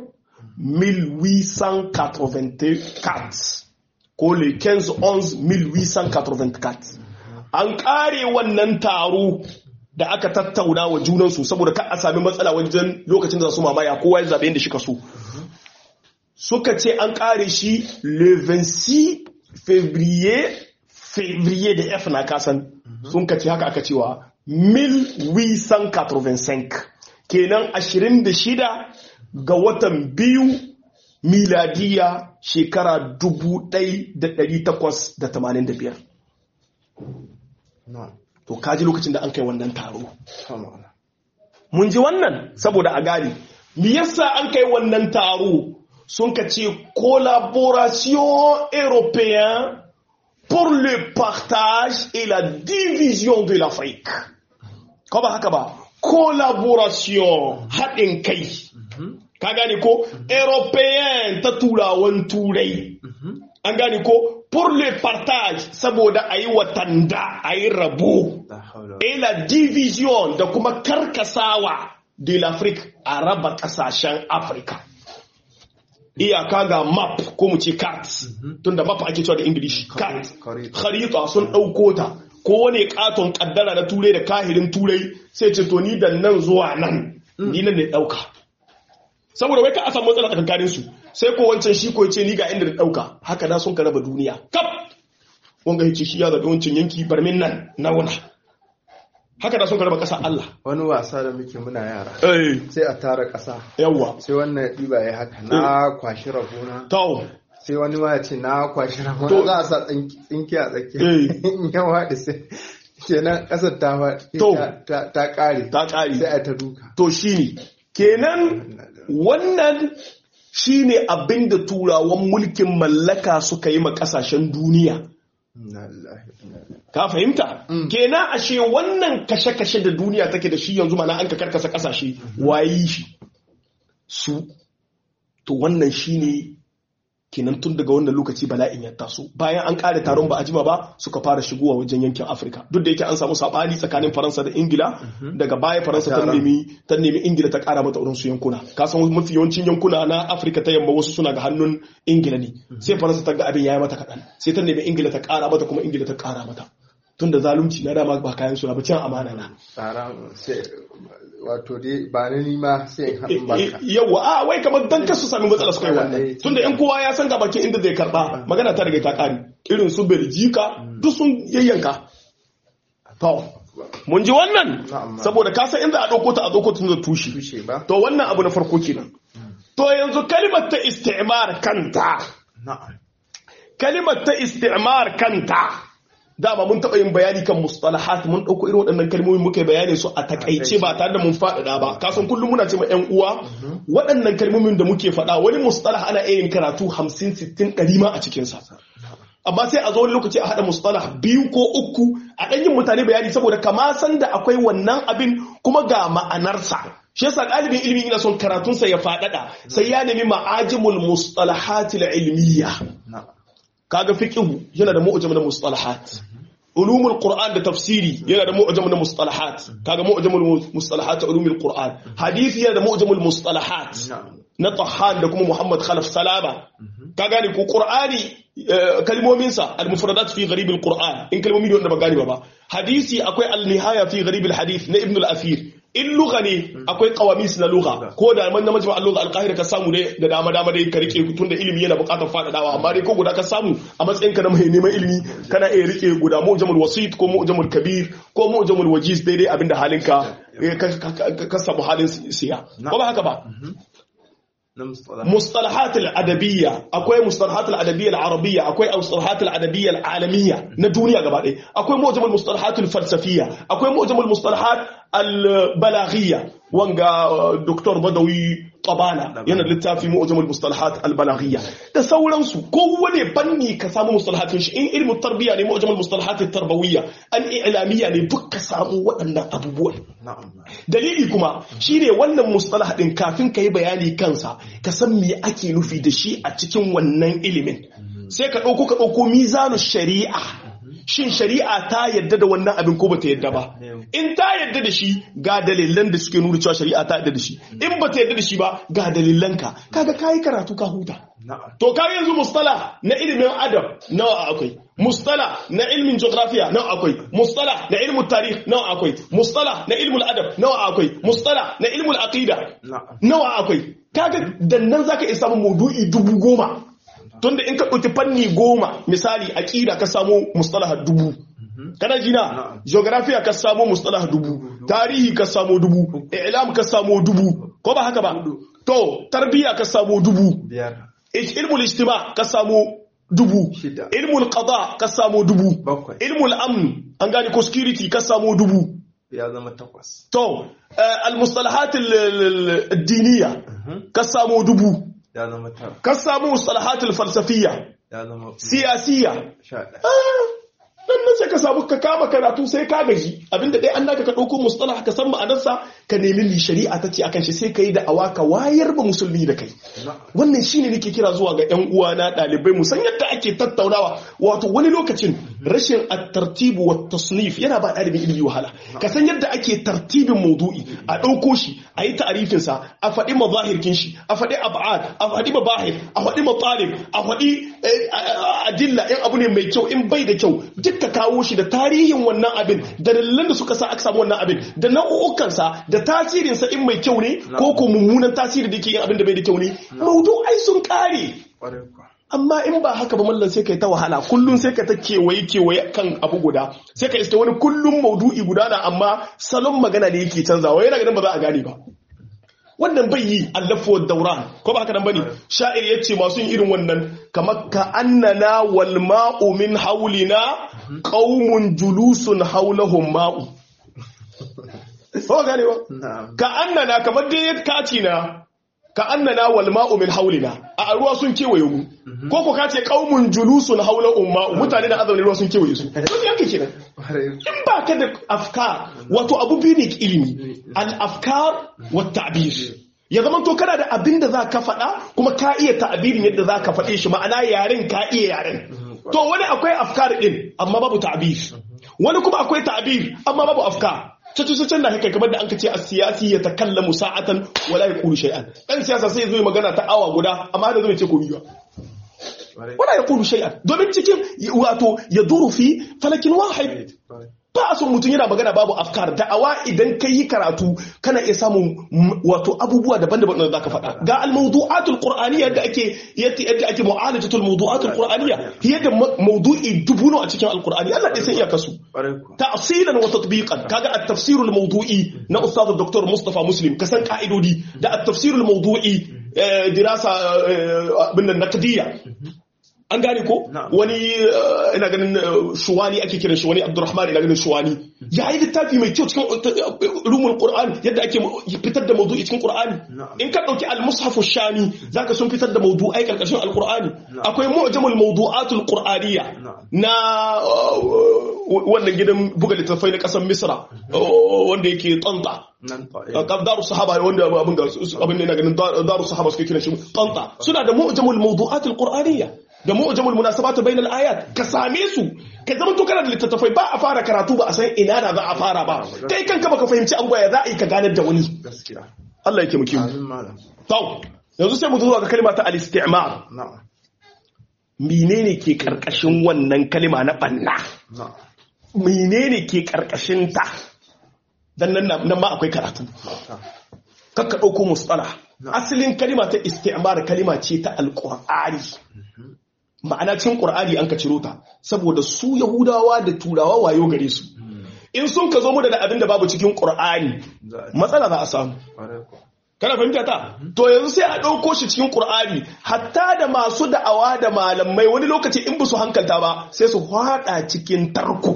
1884 ko le 15-11-1884 an kare wannan taro da aka tattauna wa junansu saboda ka a sami matsala wajen lokacin da su mamaya kowa ya zaɓe yadda shi kaso suka ce an kare shi le 26 février février da f na kasan sun kace haka aka cewa 1885 kenan 26 ga watan biyu miladiya shekara 1885 to kaji lokacin da an kai wannan taro mun ji wannan saboda a gani me yasa an kai wannan taro sun ka ce collaboration européen pour le partage et la division de l'Afrique. Ko ba haka ba? Collaboration haɗin kai. Ka gane ko? Européen ta turawan turai. An gane ko? Pour le partage saboda a yi watanda a yi rabo. Et la division da kuma karkasawa de l'Afrique a raba ƙasashen Afirka. iyaka ga map ko mu ce cart tunda map ake cewa da english cart Kharita. kharita sun ɗauko ta ko wani katon kaddara na turai da kahirin turai sai ce to ni da nan zuwa nan ni nan ne ɗauka saboda wai ka a samu matsala tsakankanin su sai ko wancan shi ko ce ni ga inda da ɗauka haka da sun ka raba duniya kap wanga ya ce shi ya zaɓi wancan yanki barmin nan na wuna haka da sun ka raba ƙasa Allah wani wasa da muke muna yara eh sai a tara ƙasa yawwa sai wannan ya ɗiba ya haka na kwashi rabona tawo sai wani ma ya ce na kwashi rabona To- za a sa tsinki tsinki a tsakiya Eh. in ya waɗi sai kenan ƙasar ta faɗi To. ta- ta ta ƙare ta ƙari sai a ta duka to shi ne kenan wannan shi ne abin da turawan mulkin mallaka suka yi ma ƙasashen duniya Inna lillahi wa inna ilaihi ka fahimta kenan ashe wannan kashe-kashe da duniya take da shi yanzu mana an ka karkasa ƙasashe wayi shi su to wannan shi ne kenan tun daga wannan lokaci bala'in ya taso bayan an kare taron ba a jima ba suka fara shigowa wajen yankin afirka duk da yake an samu sabani tsakanin faransa da ingila daga baya faransa ta Taron. nemi ta nemi ingila ta kara mata wurin su yankuna ka san mafi yawancin yankuna na afirka ta yamma wasu suna ga hannun ingila ne sai faransa ta ga abin yayi mata kaɗan sai ta nemi ingila ta kara mata kuma ingila ta kara mata tunda zalunci na dama ba kayan su na ba cin amana na tsara sai wato dai ba na nima sai in haɗin baka yawa a wai kamar dan kasu sami matsala su kai wannan tunda yan kowa ya san ga bakin inda zai karba magana ta riga ta kare irin su Beljika duk sun yayyanka to mun ji wannan Na'am. saboda ka san inda a dauko ta a dauko ta da tushe tushe ba to wannan abu na farko kenan to yanzu kalimar ta istimar kanta na'am kalimar ta istimar kanta dama mun taɓa yin bayani kan mustalahat mun ɗauko irin waɗannan kalmomi muka yi bayani su a takaice ba tare da mun faɗaɗa ba kasan kullum muna ce ma ƴan uwa waɗannan kalmomin da muke faɗa wani mustalah ana iya yin karatu hamsin sittin ɗari ma a cikinsa amma sai a zo wani lokaci a haɗa mustalah biyu ko uku a ɗan yin mutane bayani saboda kama san da akwai wannan abin kuma ga ma'anarsa shi yasa ɗalibin ilimi ina son karatunsa ya faɗaɗa sai ya nemi ma'ajimul mustalahatil ilmiya na'am kaga fiqhu yana da mu'jam na mustalahat ulumul qur'an da tafsiri yana da mu'jam na mustalahat kaga mu'jamul mustalahat ulumul qur'an hadisi yana da mu'jamul mustalahat na'am na tahan da kuma muhammad khalaf salama ka gane ko qur'ani eh, kalmominsa al-mufradat fi gharib al-qur'an in kalmomi ne wanda ba gane ba ba hadisi akwai al-nihaya fi gharib al-hadith na ibn al-athir in lugha ne akwai qawamis na lugha ko da man na majma al-lugha al-qahira ka samu ne da dama dama dai ka rike tunda ilimi yana buƙatar faɗaɗawa amma dai ko guda ka samu a matsayin ka na mai neman ilimi kana iya rike guda mu'jamul wasit ko mu'jamul kabir ko mu'jamul wajiz daidai abinda halinka eh, ka- ka ka- ka samu halin siya ko ba haka ba na mustalah مصطلحات الأدبية أكوي مصطلحات الأدبية العربية أكوي مصطلحات الأدبية العالمية ندونيا قبل أكوي معجم المصطلحات الفلسفية أكوي معجم المصطلحات البلاغية وانغا دكتور بدوي طبانا yana littafi mu'jamul mustalahat al-balaghiyya da sauransu kowane fanni ka samu mustalahatin shi in ilmu tarbiya ne mu'jamul mustalahat at-tarbawiyya al-i'lamiyya ne duk ka samu waɗannan abubuwan na'am dalili kuma shine wannan mustalah din kafin ka yi bayani kansa ka san me ake nufi da shi a cikin wannan ilimin sai ka ɗauko ka ɗauko mizanu shari'a shin shari'a ta yadda da wannan abin ko bata yadda ba in ta yadda da shi ga dalilan da suke nuna cewa shari'a ta yadda da shi in bata yadda da shi ba ga dalilanka kaga kayi karatu ka huta na'am To ka yanzu mustala na ilimin adam nawa akwai, mustala na ilimin geografiya nawa akwai, mustala na ilimin tarih nawa akwai, mustala na ilimin adab nawa akwai, mustala na ilimin aqida na'am nawa akwai. Kaga dannan zaka iya samun maudu'i dubu goma. Tunda in ka ɗauki fanni goma misali aqida ka samu mustalaha dubu. Kana jina Na'am. geografiya ka samu mustalaha dubu, tarihi ka samu dubu, i'lam ka samu dubu, ko ba haka ba? To, tarbiya ka samu dubu, biyar ilmul ijtima ka samu dubu Shida. ilmul qada ka samu dubu Bakwai. ilmul amn an gane ko security ka samu dubu ya zama takwas to eh, al mustalahat al- al- al diniya ka samu dubu ya zama tara ka samu mustalahat al falsafiyya ya zama siyasiyya sha ɗaya nan nan sai ka samu ka kama karatu sai ka gaji abinda dai an naka ka ɗauko mustalah ka san ma'anarsa ka nemi li shari'a ta ce akan shi sai ka yi da awa ka wayar ba musulmi da kai na'am wannan shine nake kira zuwa ga ƴan uwana ɗalibai mu san yadda ake tattaunawa wato wani lokacin rashin at-tartibu wa tasnif yana ba ɗalibin ilimi wahala ka san yadda ake tartibin maudu'i a ɗauko shi a yi ta'arifin sa a faɗi mazahirkin shi a faɗi ab'ad a faɗi mabahir a faɗi matalib a faɗi adilla in abu ne mai kyau in bai da kyau duk ka kawo shi da tarihin wannan abin da dalilan da suka sa aka samu wannan abin da nau'ukan sa da tasirin sa in mai kyau ne ko ko mummunan tasiri da ke yin abin da bai da kyau ne maudu'ai sun kare amma in ba haka ba mallan sai kai ta wahala kullum sai ka ta kewaye kewaye kan abu guda sai ka iske wani kullum maudu'i guda na amma salon magana ne yake canzawa yana ganin ba za a gane ba wannan bai yi allafu dauran ko ba haka nan bane sha'ir yace masu yin irin wannan kamar ka annana wal ma'u min haulina qaumun julusun haulahum ma'u ko gane ba ka annana kamar dai kaci na ka annana wal ma'u min haulina a ruwa sun kewaye mu ko ko ka ce qaumun julusun haula umma mutane da azauni ruwa sun kewaye su to yanke kenan in ba ka da afkar wato abu biyu ne ilimi al afkar wa ta'bir ya zama to kana da abin da za ka faɗa kuma ka iya ta'abirin yadda za ka faɗe shi ma'ana yaren ka iya yaren to wani akwai afkar din amma babu ta'bir wani kuma akwai ta'bir amma babu afkar cacin da haka kamar da an kace a siyasi ya takallamu sa'atan wala ya kulu shay'an dan siyasa sai zo magana ta awa guda amma da zai ce komai ba wala ya kulu shay'an domin cikin wato ya duru fi falakin wahid ba a son mutum yana magana babu afkar da'awa idan kai yi karatu kana iya samun wato abubuwa daban-daban da zaka faɗa ga al-mawdu'atul qur'aniyya da ake yadda ake mu'alajatul mawdu'atul qur'aniyya yadda mawdu'i dubuno a cikin al-qur'ani Allah dai san iya kasu ta'silan wa tatbiqan kaga at-tafsirul mawdu'i na ustad dr Mustafa Muslim kasan ka'idodi da at-tafsirul mawdu'i dirasa bin naqdiyya an gane ko wani ina ganin shuwani ake kiran shi wani abdurrahman ina ganin shuwani ya yi littafi mai kyau cikin rumul qur'an yadda ake fitar da mawdu'i cikin qur'ani in ka dauki al-mushaf shami zaka sun fitar da mawdu'ai karkashin al-qur'ani akwai mu'jamul mawdu'atul qur'aniyya na wannan gidan buga littattafai na kasar misra wanda yake tsanta daru sahaba wanda abin ga abin ne ina ganin daru sahaba suke kiran shi tsanta suna da mu'jamul mawdu'atul qur'aniyya da mu'jamul munasabatu bainal ayat ka same su ka zama to kana da littattafai ba a fara karatu ba a san ina da za a fara ba kai kanka baka fahimci abubuwa ya za a yi ka ganar da wani Allah yake muke to yanzu sai mu zo ga kalma ta al-istimar menene ke karkashin wannan kalma na banna menene ke karkashin ta dan nan nan ma akwai karatu kakka dauko mustala asalin kalma ta istimar kalma ce ta alqur'ani ma'ana cikin ƙur'ani an ka ciro ta saboda su yahudawa da turawa wayo gare su in sun ka zo mu da abin da babu cikin ƙur'ani matsala za a samu kana fahimta ta to yanzu sai a ɗauko shi cikin ƙur'ani hatta da masu da'awa da malamai wani lokaci in ba su hankalta ba sai su haɗa cikin tarko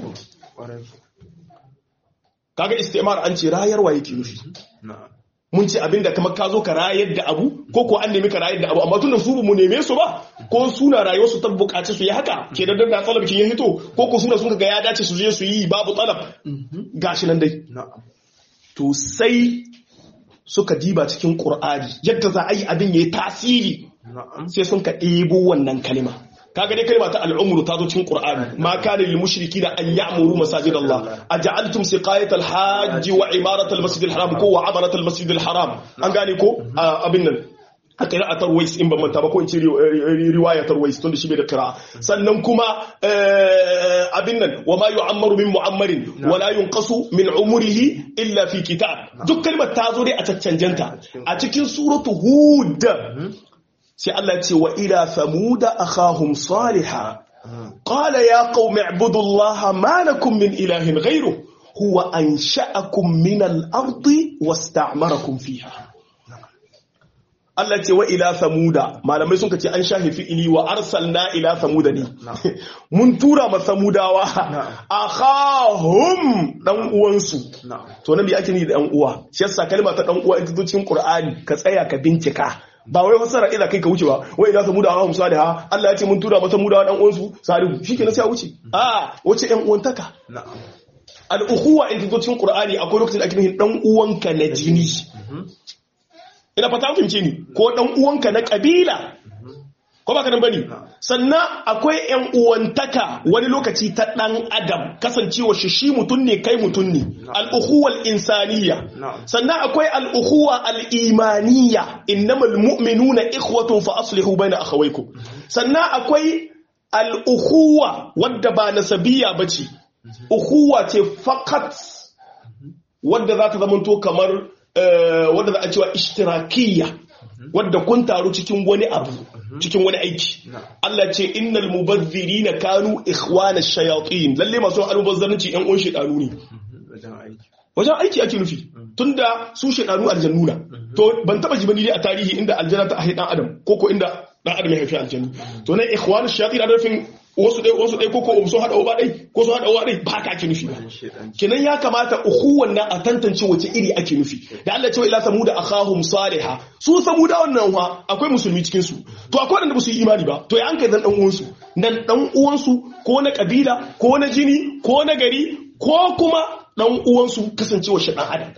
kaga istimar an ce rayarwa yake nufi mun ce abinda kamar ka zo ka rayar da abu ko ko an nemi ka rayar da abu amma tunda su mu neme su ba ko suna rayuwar su ta bukaci su yi haka ke da da talab kin ya hito ko ko suna sun ga ya dace su je su yi babu talab gashi nan dai to sai suka diba cikin qur'ani yadda za a yi abin yayi tasiri sai sun ka ɗebo wannan kalima kaga dai kalma ta al'umru ta zo cikin qur'ani ma kana lil mushrikina an ya'muru masajid Allah aj'altum siqayat al hajj wa imarat al masjid al haram ko wa amarat al masjid al haram an gane ko abin nan a qira'atar wais in ban manta ba ko in ce riwayatar wais tunda shi bai da qira'a sannan kuma abin nan wa ma yu'ammaru min mu'ammarin wa la yunqasu min umrihi illa fi kitab duk kalmar ta zo dai a caccanjanta a cikin suratu hud sai Allah ce wa ila samuda akhahum saliha qala ya qaumi ibudullaha ma lakum min ilahin ghayru huwa ansha'akum min al-ardi wasta'marakum fiha Allah ce wa ila samuda malamai sun ce an shahi fi'ili wa arsalna ila samuda ne mun tura ma samudawa akhahum dan uwansu to nan bi ake ni da dan uwa shi yasa kalma ta dan uwa ita cikin Qur'ani ka tsaya ka bincika ba wai fasara ila kai ka wuce ba wai ila samuda ha musa da ha Allah ya ce mun tura masa mudawa dan uwansu salihu shikenan sai a wuce a wace ɗan uwantaka al ukhuwa in zo cikin qur'ani akwai lokacin da ake nufin dan uwanka na jini ina fata kun fahimce ni ko dan uwanka na kabila ko ba kadan bane sannan akwai yan uwantaka wani lokaci ta dan adam kasancewa shi shi mutun ne kai mutun ne al-ukhuwa al-insaniyya sannan akwai al-ukhuwa al-imaniyya innamal mu'minuna ikhwatun fa aslihu baina akhawaykum sannan akwai al-ukhuwa wadda ba nasabiyya bace ukhuwa ce fakat wadda za ta zamanto kamar wadda za a cewa ishtirakiyya wadda kun taru cikin wani abu cikin wani aiki Allah ce innal mubazzirina kanu ikhwana shayatin lalle masu almubazzarci yan uwan shedanu ne wajen aiki ake nufi tunda su shedanu aljannuna to ban taba ji bane dai a tarihi inda aljanna ta haifi dan adam koko inda dan adam ya haifi aljannu to nan ikhwana shayatin a nufin wasu ɗai wasu ɗai koko sun haɗa uba ɗai ko sun haɗa uwa ɗai ba haka ake nufi ba kenan ya kamata ukhuwan nan a tantance wace iri ake nufi da Allah cewa ila samuda akhahum salihah su samuda wannan wa akwai musulmi cikin su to akwai wanda ba su yi imani ba to ya an kai dan dan uwansu dan dan uwansu ko na kabila ko na jini ko na gari ko kuma dan uwansu kasancewa shi dan adam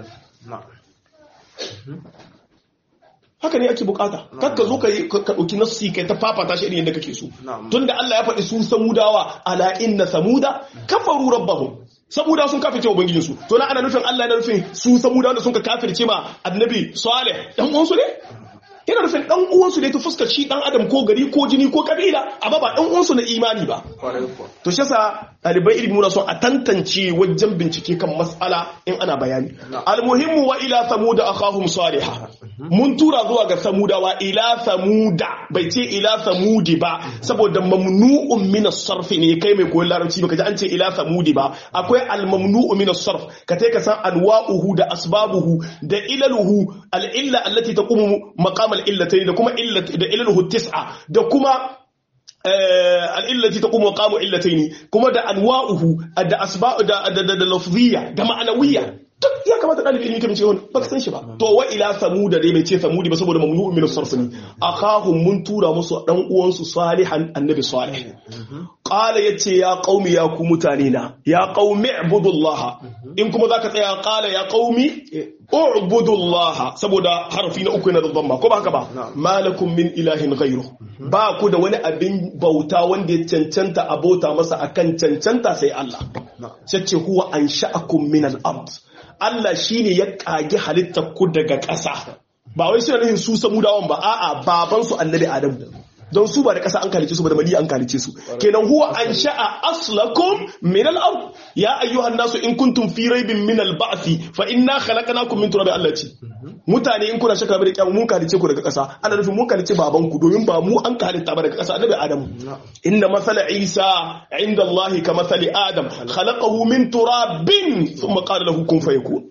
haka ne ake bukata kakka zo ka ɗauki nassi kai ta fafata shi irin yadda kake so tunda Allah ya faɗi su samudawa ala inna samuda kafaru rabbahum samuda sun kafirce ubangijin su to na ana nufin Allah yana nufin su samuda da sun ka kafirce ma annabi salih dan uwansu ne yana nufin dan uwansu ne ta fuskar shi dan adam ko gari ko jini ko kabila amma ba dan uwansu na imani ba to shi yasa ɗalibai ilimi muna son a tantance wajen bincike kan mas'ala in ana bayani almuhimmu wa ila samuda akhahum salihah mun tura zuwa ga samudawa ila samuda bai ce ila samudi ba saboda mamnu'un min as-sarf ne kai mai koyon larabci baka ji an ce ila samudi ba akwai al-mamnu'u min as-sarf ka tai ka san anwa'uhu da asbabuhu da ilaluhu al-illa allati taqumu maqam al-illatayn da kuma illat da ilaluhu tis'a da kuma al'illati ta kuma kamu illataini kuma da anwa'uhu da asba'u da da da lafziyya da ma'anawiyya duk ya kamata ɗalibi ilimi kamar cewa ba ka san shi ba to wa ila samuda dai bai ce samudi ba saboda mamnu'un min as-sarf ne akahum mun tura musu dan uwansu salihan annabi salih qala yace ya qaumi ya ku mutane na ya qaumi ibudullah in kuma zaka tsaya qala ya qaumi ubudullah saboda harfi na uku yana da dhamma ko ba haka ba malakum min ilahin ghayru ba ku da wani abin bauta wanda ya cancanta abota masa akan cancanta sai Allah sai ce huwa ansha'akum min al-ard Allah shine ya kage halittar ku daga ƙasa ba wai suna nufin su samudawan ba a'a baban su annabi Adam don su ba da ƙasa an kalice su ba da mali an kalice su kenan huwa an sha'a aslakum min al-ard ya ayyuhan nasu in kuntum fi raibin min al-ba'thi fa inna khalaqnakum min turabin Allah ce mutane in kuna shaka da kyamu mun kalice ku daga ƙasa ana nufin mun kalice baban ku domin ba mu an kalita ba daga ƙasa annabi Adam inna masala Isa inda Allah ka masali Adam khalaqahu min turabin thumma qala lahu kun fayakun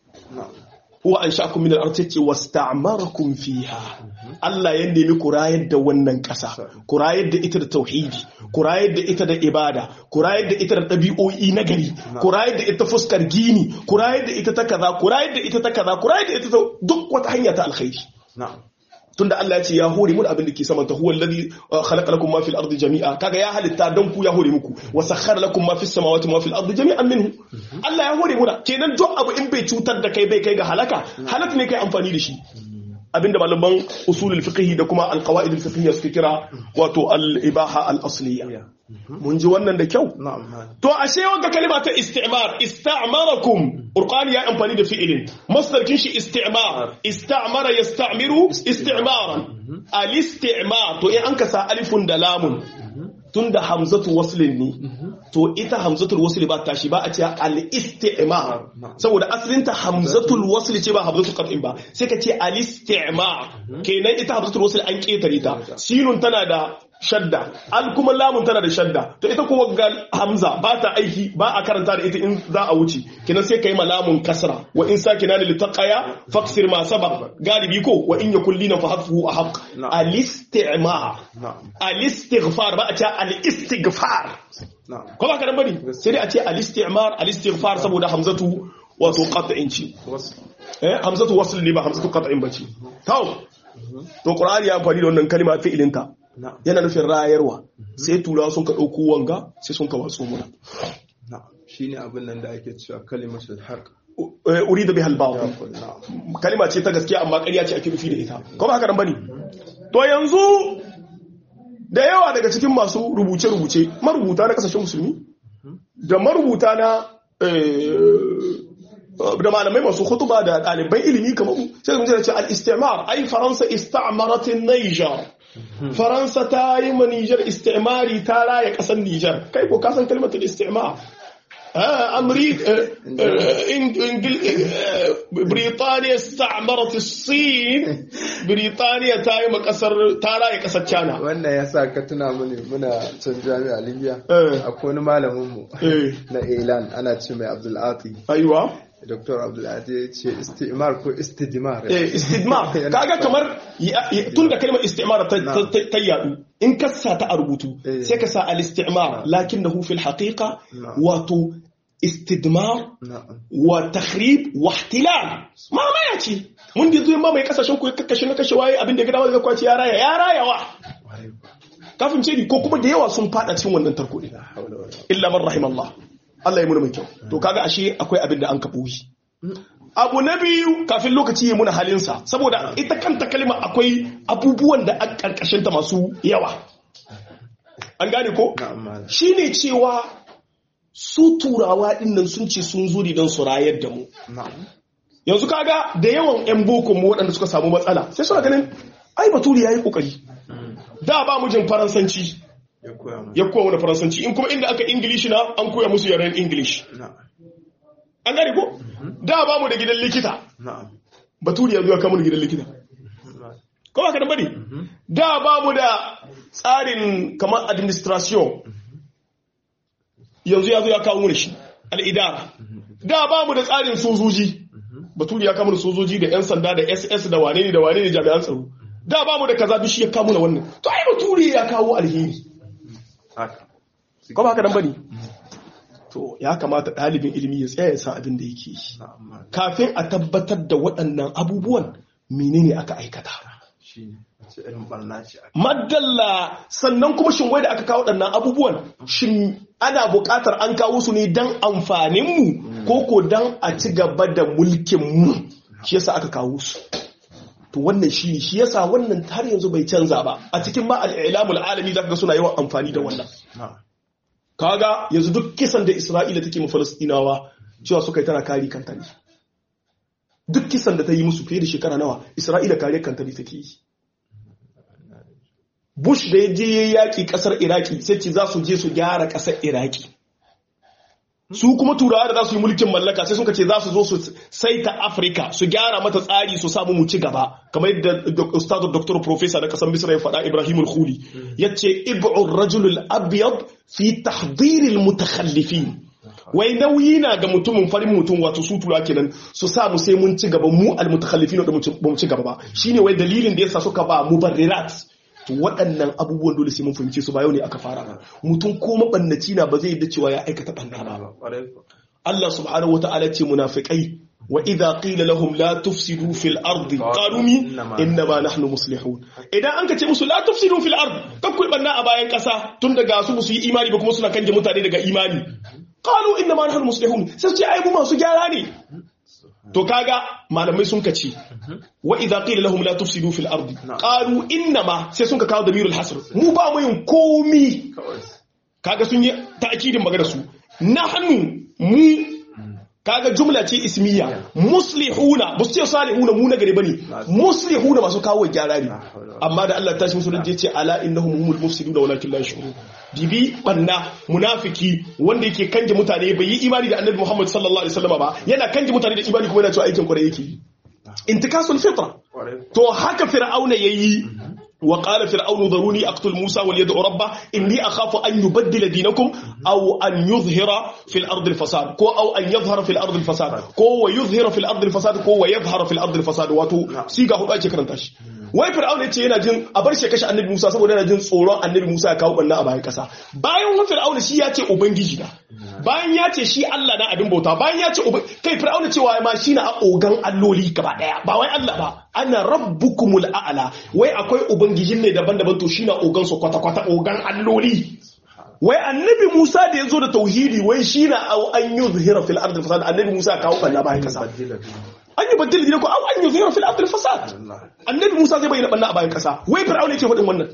huwa an sha'akum min al-ard yace wasta'marakum fiha Allah ya nemi ku rayar da wannan ƙasa ku rayar da ita da tauhidi ku rayar da ita da ibada ku rayar da ita da ɗabi'o'i na gari ku rayar da ita fuskar gini ku rayar da ita ta kaza ku rayar da ita ta kaza ku rayar da ita ta duk wata hanya ta alkhairi tunda Allah ya ce ya hore mun abin da ke saman ta huwa alladhi khalaqa lakum ma fil ardi jami'a kaga ya halitta dan ku ya hore muku wa sakhkhara lakum ma fis samawati ma fil ardi jami'an minhu Allah ya hore muna kenan duk abu in bai cutar da kai bai kai ga halaka halaka ne kai amfani da shi abinda malaman usulul fiqh da kuma alqawaid al suke kira wato al-ibaha al-asliya mun ji wannan da kyau to ashe wanda kalima ta istimar ista'marakum qur'ani ya amfani da fi'ilin masdar kin shi istimar istamara yasta'miru istimaran al-istimar to in an kasa alifun da lamun tunda hamzatu waslin ne to ita hamzatul wasli ba tashi ba a ce al-istimar saboda asalinta hamzatul wasli ce ba hamzatul qat'in ba sai ka ce al-istimar kenan ita hamzatul wasli an ketare ta sinun tana da shadda al kuma lamun tana da shadda to ita kuma ga hamza ba ta aiki ba a karanta da ita in za a wuce kenan sai kai malamun kasra wa in sakina lil taqaya faksir ma sabab galibi ko wa in yakul lina fa hadfuhu ahq al istimar al istighfar ba a ce al istighfar ko ba ka dan bari sai dai a ce al istimar al istighfar saboda hamzatu wato qat'in ci eh hamzatu wasl ne ba hamzatu qat'in bace to to qur'ani ya amfani da wannan kalma fi'ilinta yana nufin rayarwa sai turawa sun ka ɗauko wanga sai sun ka watsu muna shi ne abin nan da ake cewa kalimatul haq uri da bihal bawo kalima ce ta gaskiya amma ƙarya ce ake nufi da ita kuma haka nan bane to yanzu da yawa daga cikin masu rubuce-rubuce marubuta na kasashen musulmi da marubuta na da malamai masu hutuba da ɗaliban ilimi kamar sai da mutane ce al-istimar ai faransa istamaratin niger faransa ta yi ma niger istimari ta raya ƙasar niger kai ko kasan kalmatin istimar بريطانيا استعمرت الصين بريطانيا تاي مكسر تاراي kasar China wannan ya sa ka tuna mini muna can jami'a Libya akwai wani malamin mu na Ilan ana ce mai Abdul Ati aiwa Dr. Abdul Ati ya ce istimar ko istidmar eh istidmar kaga kamar tun da kalmar istimar ta yadu in ka sa ta a rubutu sai ka sa al-istimar lakinnahu fil haqiqa wato istidmar wa takhrib wa ihtilal ma ma ya ce mun da zuwa ma mai kasashen ku kakkashe na kashe waye abin da gida wanda kwaci ya raya ya raya wa kafin ce ni ko kuma da yawa sun fada cikin wannan tarko din illa man rahimallah Allah ya muna mai kyau to kaga ashe akwai abin da an kaɓo shi abu na biyu kafin lokaci ya muna halinsa saboda ita kanta kalma akwai abubuwan da an karkashin ta masu yawa an gane ko shine cewa su turawa dinnan sun ce sun zo don su rayar da mu yanzu kaga da yawan yan boko mu waɗanda suka samu matsala sai suna ganin ai baturi yayi kokari da ba mu jin faransanci ya koya mana faransanci in kuma inda aka ingilishi na an koya musu yaren english an gane ko da ba mu da gidan likita baturi ya zuwa kama da gidan likita ko ba ka bane da ba mu da tsarin kamar administration yanzu ya zo ya kawo mu da shi al'idara da ba mu da tsarin sojoji baturi ya kama da sojoji da 'yan sanda da ss da wane ne da wane ne jami'an tsaro da ba mu da kaza duk shi ya kawo na wannan to ai baturi ya kawo alheri ko ba haka dan bane to ya kamata ɗalibin ilimi ya tsaya ya san abin da yake yi kafin a tabbatar da waɗannan abubuwan menene aka aikata madalla sannan kuma shin wai da aka kawo waɗannan abubuwan shin ana buƙatar an kawo su ne don amfaninmu ko ko don a ci gaba da mulkinmu shi yasa aka kawo su to wannan shi shi yasa wannan har yanzu bai canza ba a cikin ma al'ilamul alami zaka ga suna yawan amfani da wannan kaga yanzu duk kisan da Isra'ila take mu Falastinawa cewa suka yi tana kari kanta ne duk kisan da ta yi musu fiye da shekara nawa Isra'ila kare kanta ne take yi Bush da ya je ya yaki kasar Iraki sai ce za su je su gyara kasar Iraki su kuma turawa da za su yi mulkin mallaka sai suka ce za su zo su saita afirka su gyara mata tsari su samu mu ci gaba kamar yadda ustadu doktor professor na kasar misra ya faɗa ibrahim al-khuli ya ce ib'ur rajulul abyad fi tahdiril mutakhallifin wai nauyi na ga mutumin farin mutum wato su tura kenan su sa mu sai mun ci gaba mu al-mutakhallifin da mu ci gaba ba shine wai dalilin da yasa suka ba mubarrirat to waɗannan abubuwan dole sai mun fahimce su ba yau ne aka fara ba mutum ko mabannaci na ba zai yadda cewa ya aikata banna ba Allah subhanahu wata'ala ce munafiqai wa idza qila lahum la tufsidu fil ardi qalu mi inna ma nahnu muslihun idan an kace musu la tufsidu fil ardi kakku banna a bayan kasa tun daga su su yi imani ba kuma suna kanje mutane daga imani qalu inna ma nahnu muslihun sai ce ai mu masu gyara ne to kaga malamai sun kace wa idza qila lahum la tufsidu fil ardi qalu inna ma sai sun ka kawo damirul hasr mu ba mu yin komi kaga sun yi ta'kidin magana su nahnu mu kaga jumla ce ismiya muslihuna ba su ce salihuna mu na gari bane muslihuna masu kawo gyara ne amma da Allah ta shi musu ce ala innahum humul mufsiduna walakin la yashurun dibi banna munafiki wanda yake kanje mutane bai yi imani da annabi Muhammad sallallahu alaihi wasallam ba yana kanje mutane da imani kuma yana cewa aikin kwarai yake intikasul fitra to haka fir'auna yayi wa qala fir'aunu daruni aqtul musa wal yad'u rabba inni akhafu an yubaddila dinakum aw an yuzhira fil ardi al fasad ko aw an yadhhara fil ardi al fasad ko wa yuzhira fil ardi al fasad ko wa yadhhara fil ardi al fasad wato siga hudu ake karanta shi wai fir'auna yace yana jin a bar shi kashe annabi Musa saboda yana jin tsoron annabi Musa ya kawo banna a bayan kasa bayan wani fir'auna shi ya ce ubangiji na bayan ya ce shi Allah na abin bauta bayan ya ce kai fir'auna cewa ma shi na ogan alloli gaba daya ba wai Allah ba ana rabbukumul a'la wai akwai ubangijin ne daban-daban to shi na ogan su kwata-kwata ogan alloli wai annabi Musa da ya zo da tauhidi wai shi na an yuzhira fil ardi fasad annabi Musa ya kawo banna bayan kasa an yi baddil dinaku aw an yuzhira fil ardi fasad annabi Musa zai bayyana banna a bayan kasa wai fir'auna yake faɗin wannan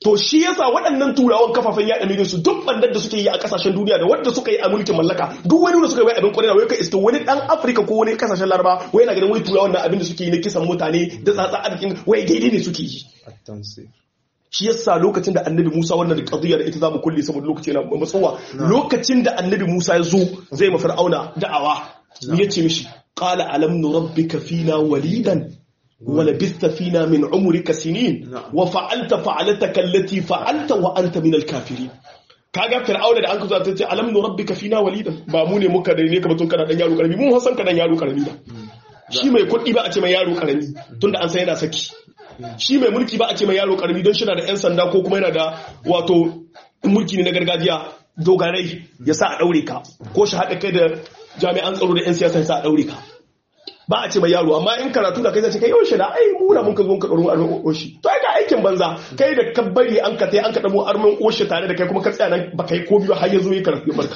to shi yasa waɗannan turawan kafafen yaɗa miliyan su duk bandar da suke yi a kasashen duniya da wanda suka yi a mulkin mallaka duk wani da suka yi abin kwarewa wai ka iska wani dan Afirka ko wani kasashen Laraba wai yana ganin wani turawan nan abin da suke yi na kisan mutane da tsatsa arzikin wai daidai ne suke yi shi yasa lokacin da annabi Musa wannan da qadiyya da ita zamu kulle saboda lokaci yana matsowa lokacin da annabi Musa ya zo zai ma fir'auna da'awa ya ce mishi qala alam nurabbika fina walidan ولبثت فينا من عمرك سنين وفعلت فعلتك التي فعلت وانت من الكافرين kaga fir'auna da an kazo ta ce alam nurabbika fina walidan ba mu ne muka da ne ka batun kana dan yaro karami mun san ka dan yaro karami da shi mai kuɗi ba a ce mai yaro karami tunda an san yana saki shi mai mulki ba a ce mai yaro karami don shi na da yan sanda ko kuma yana da wato mulki ne na gargajiya dogarai ya sa a daure ka ko shi haɗa kai da jami'an tsaro da yan siyasa ya sa a daure ka ba a ce mai yaro amma in karatu da kai zai ce kai yau shi da ai muna mun ka zo ka ɗauro armin oshi to ai ga aikin banza kai da ka bari an ka tai an ka ɗamo armin oshi tare da kai kuma ka tsaya nan ba kai ko biyu har ya zo yi karatu ya barka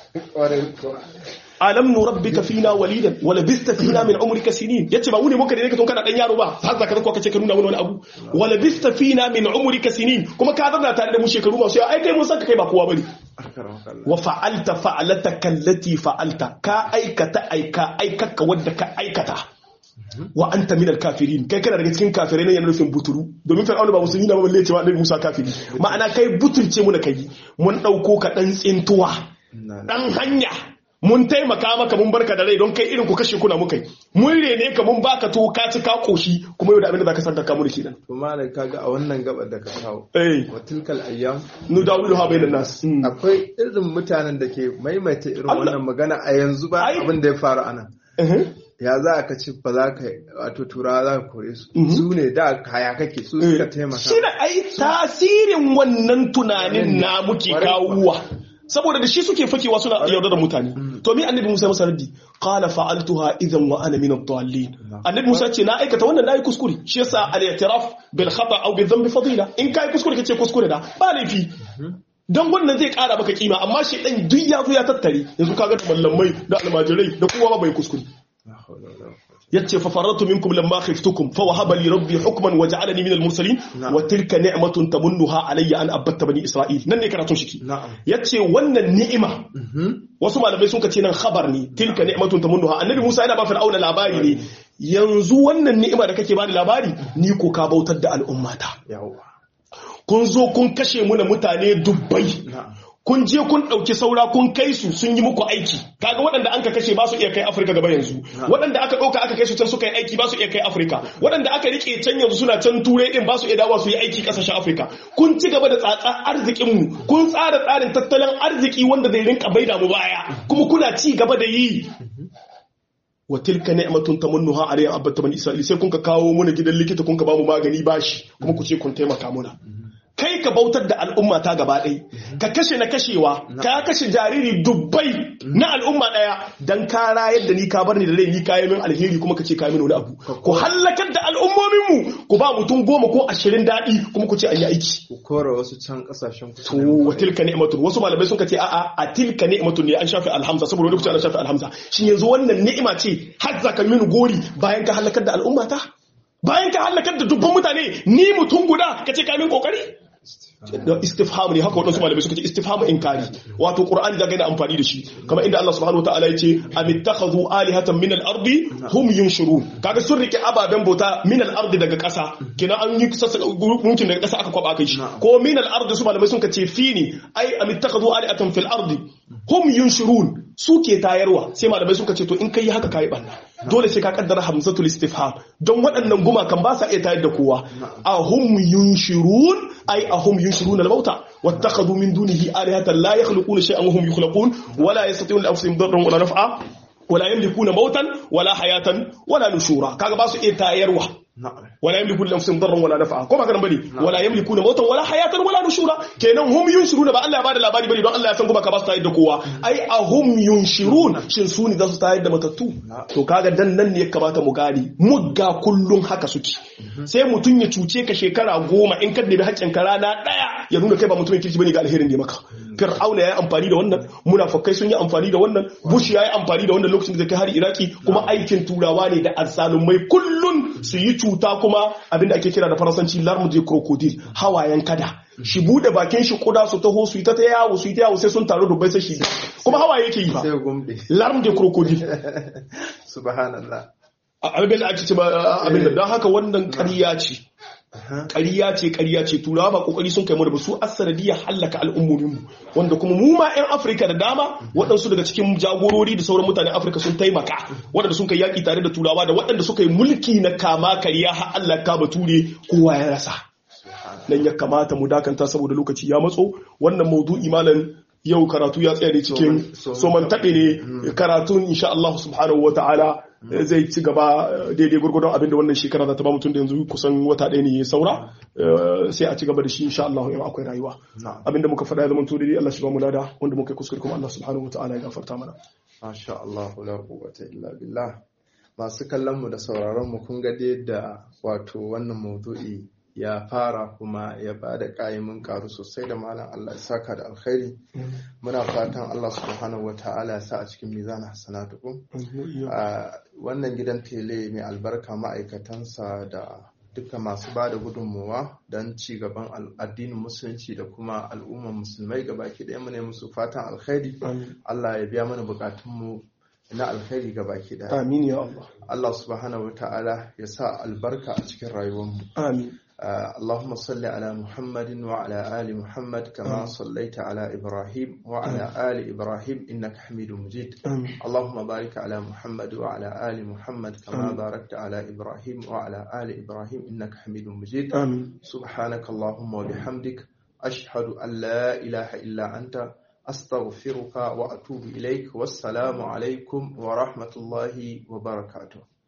alam nurabbika fina walidan wa labista fina min umrika sinin yace ba mu ne muka da ka tun kana dan yaro ba har zaka zo ka ce ka nuna mana wani abu wa labista fina min umrika sinin kuma ka zauna tare da mu shekaru masu yawa ai kai mun san ka kai ba kowa bane wa fa'alta fa'alataka allati fa'alta ka aikata aika aikaka wadda ka aikata wa anta minal kafirin kai kana daga cikin kafirai ne yana nufin buturu domin fir'auna ba musulmi na ba balle cewa annabi Musa kafiri ma'ana kai butulce mu na kai mun dauko ka dan tsintuwa dan hanya mun taimaka maka mun barka da rai don kai irin ku kashe kuna muka yi mun rene ka mun baka to ka ci ka koshi kuma yau da abin da zaka santa ka mu kenan to malai kaga a wannan gabar da ka kawo eh wa tilkal ayyam nu dawilu ha bainan nas akwai irin mutanen da ke maimaita irin wannan magana a yanzu ba abin da ya faru anan ya za ka ci ba za ka wato turawa za ka kore su su ne da kaya kake su suka taimaka shi da ai tasirin wannan tunanin na muke kawuwa saboda da shi suke fakewa suna yaudar da mutane to mi annabi Musa masa raddi qala fa'altuha idan wa ana min ad-dallin annabi Musa ce na aikata wannan nayi kuskure shi yasa al-i'tiraf bil khata aw bil dhanbi fadila in kai kuskure kace kuskure da ba laifi dan wannan zai kara maka kima amma shi dan duk ya zo ya tattare yanzu kaga da mallamai da almajirai da kowa bai kuskure yace fa faratu minkum lamma khiftukum fa wahaba li rabbi hukman wa ja'alani min al-mursalin wa tilka ni'matun tamunnuha alayya an abatta bani isra'il nan ne karatun shi yace wannan ni'ima wasu malamai sun ce nan khabar ne tilka ni'matun tamunnuha annabi Musa yana ba fir'auna labari ne yanzu wannan ni'ima da kake bani labari ni ko ka bautar da al'ummata kun zo kun kashe muna mutane dubbai kun je kun ɗauki saura kun kai su sun yi muku aiki kaga waɗanda an ka kashe ba su iya kai afirka gaba yanzu waɗanda aka ɗauka aka kai su can suka yi aiki ba su iya kai afirka waɗanda aka rike can yanzu suna can turai ɗin ba su iya dawa su yi aiki ƙasashen afirka kun ci gaba da tsatsa arzikinmu kun tsara tsarin tattalin arziki wanda zai rinka baida mu baya kuma kuna ci gaba da yi wa tilka ni'matun tamunnuha alayya abatta bani isra'il sai kun ka kawo muna gidan likita kun ka ba mu magani bashi kuma ku ce kun taimaka muna kai ka bautar da al'umma ta gaba ɗai ka kashe na kashewa ka kashe jariri dubbai na al'umma ɗaya don ka rayar da ni ka bar ni da rai ni kayi min alheri kuma ka ce kayi min wani abu ku hallakar da al'ummominmu ku ba mutum goma ko ashirin daɗi kuma ku ce an yi aiki ku kora wasu can ƙasashen ku to wa tilka ni'matun wasu malamai sun ce a'a a tilka ni'matun ne an shafe alhamza saboda wani kuce an shafe alhamza shin yanzu wannan ni'ima ce har zaka min gori bayan ka hallakar da al'umma ta bayan ka hallakar da dubban mutane ni mutum guda ka ce ka min kokari da istifham ne haka waɗansu malamai suka ce istifham inkari wato qur'ani da gaina amfani da shi kamar inda Allah subhanahu wataala ya ce amittakhadhu alihatan min al-ardi hum yunshurun kaga sun rike ababen bauta min al-ardi daga ƙasa kina an yi gunkin daga ƙasa aka kwaba kai shi ko min al-ardi su malamai sun ce fi ne ai amittakhadhu alihatan fil ardi hum yunshurun su ke tayarwa sai malamai suka ce to in kai haka kai banna dole sai ka kaddara hamzatul istifham don waɗannan gumakan ba sa iya tayar da kowa ahum yunshirun ai ahum yunshirun al-mauta wattakhadhu min dunihi alihatan la yakhluquna shay'an wa hum yukhlaqun wala yastati'una anfusihim darran wala naf'a wala yamlikuna mautan wala hayatan wala nushura kaga ba su iya tayarwa wala yamliku li anfusihim darran wala naf'a ko ba kana bane wala yamlikuna mautan wala hayatan wala nushura kenan hum yunshiruna ba Allah ya bada labari bane don Allah ya san kuma ka ba su tayar da kowa ai ahum yunshirun shin su ne za su tayar da matattu to kaga dan nan ne ya kamata mu gane mugga kullun haka suke sai mutun ya cuce ka shekara goma in ka dabi haƙƙin ka rana daya ya nuna kai ba mutumin kirki bane ga alherin da maka fir'auna yayi amfani da wannan munafikai sun yi amfani da wannan bush yayi amfani da wannan lokacin da kai har iraki kuma aikin turawa ne da azzalumai kullun su yi cuta kuma abinda ake kira da faransanci larme de crocodile hawayen kada shi bude bakin shi kuda su taho su yi ta yawo su yi ta yawo sai sun taru dubbai sai shi kuma hawaye yake yi ba sai gumbe larm de crocodile subhanallah abin da ake ce ba abin da don haka wannan ƙarya ce ƙarya ce ƙarya ce turawa ba kokari sun kai mu da su asanadiyar hallaka al'ummomin mu wanda kuma mu ma 'yan afirka da dama waɗansu daga cikin jagorori da sauran mutanen afirka sun taimaka waɗanda sun kai yaƙi tare da turawa da waɗanda suka yi mulki na kama karya har allah ka bature kowa ya rasa nan ya kamata mu dakanta saboda lokaci ya matso wannan maudu'i malam yau karatu ya tsaya ne cikin soman taɓe ne karatun insha Allah subhanahu wa ta'ala zai ci gaba daidai gurgurdon abinda wannan shekara za ta ba mutum da yanzu kusan wata ɗaya ne ya saura sai a ci gaba da shi insha Allah in akwai rayuwa abinda muka faɗa ya zama to daidai Allah shi ba mu lada wanda muka kuskure kuma Allah subhanahu wa ta'ala ya gafarta mana masha Allah la quwwata illa billah masu kallon mu da sauraron mu kun ga da wato wannan maudu'i ya fara kuma ya ba da ƙa'imin karu sosai da malam Allah ya saka da alkhairi muna fatan Allah subhanahu wa ta'ala ya sa a cikin mizan hasanatukum wannan gidan tele mai albarka ma'aikatansa da duka masu ba da gudunmuwa don ci gaban addinin musulunci da kuma al'ummar musulmai gabaki ɗaya mu ne musu fatan alkhairi Allah ya biya mana bukatunmu na alkhairi ga baki daya. Amin ya Allah. Allah subhanahu wa ta'ala ya sa albarka a cikin rayuwarmu. Amin. اللهم صل على محمد وعلى آل محمد كما صليت على إبراهيم وعلى آل إبراهيم إنك حميد مجيد آمين. اللهم بارك على محمد وعلى آل محمد كما باركت على إبراهيم وعلى آل إبراهيم إنك حميد مجيد آمين. سبحانك اللهم وبحمدك أشهد أن لا إله إلا أنت أستغفرك وأتوب إليك والسلام عليكم ورحمة الله وبركاته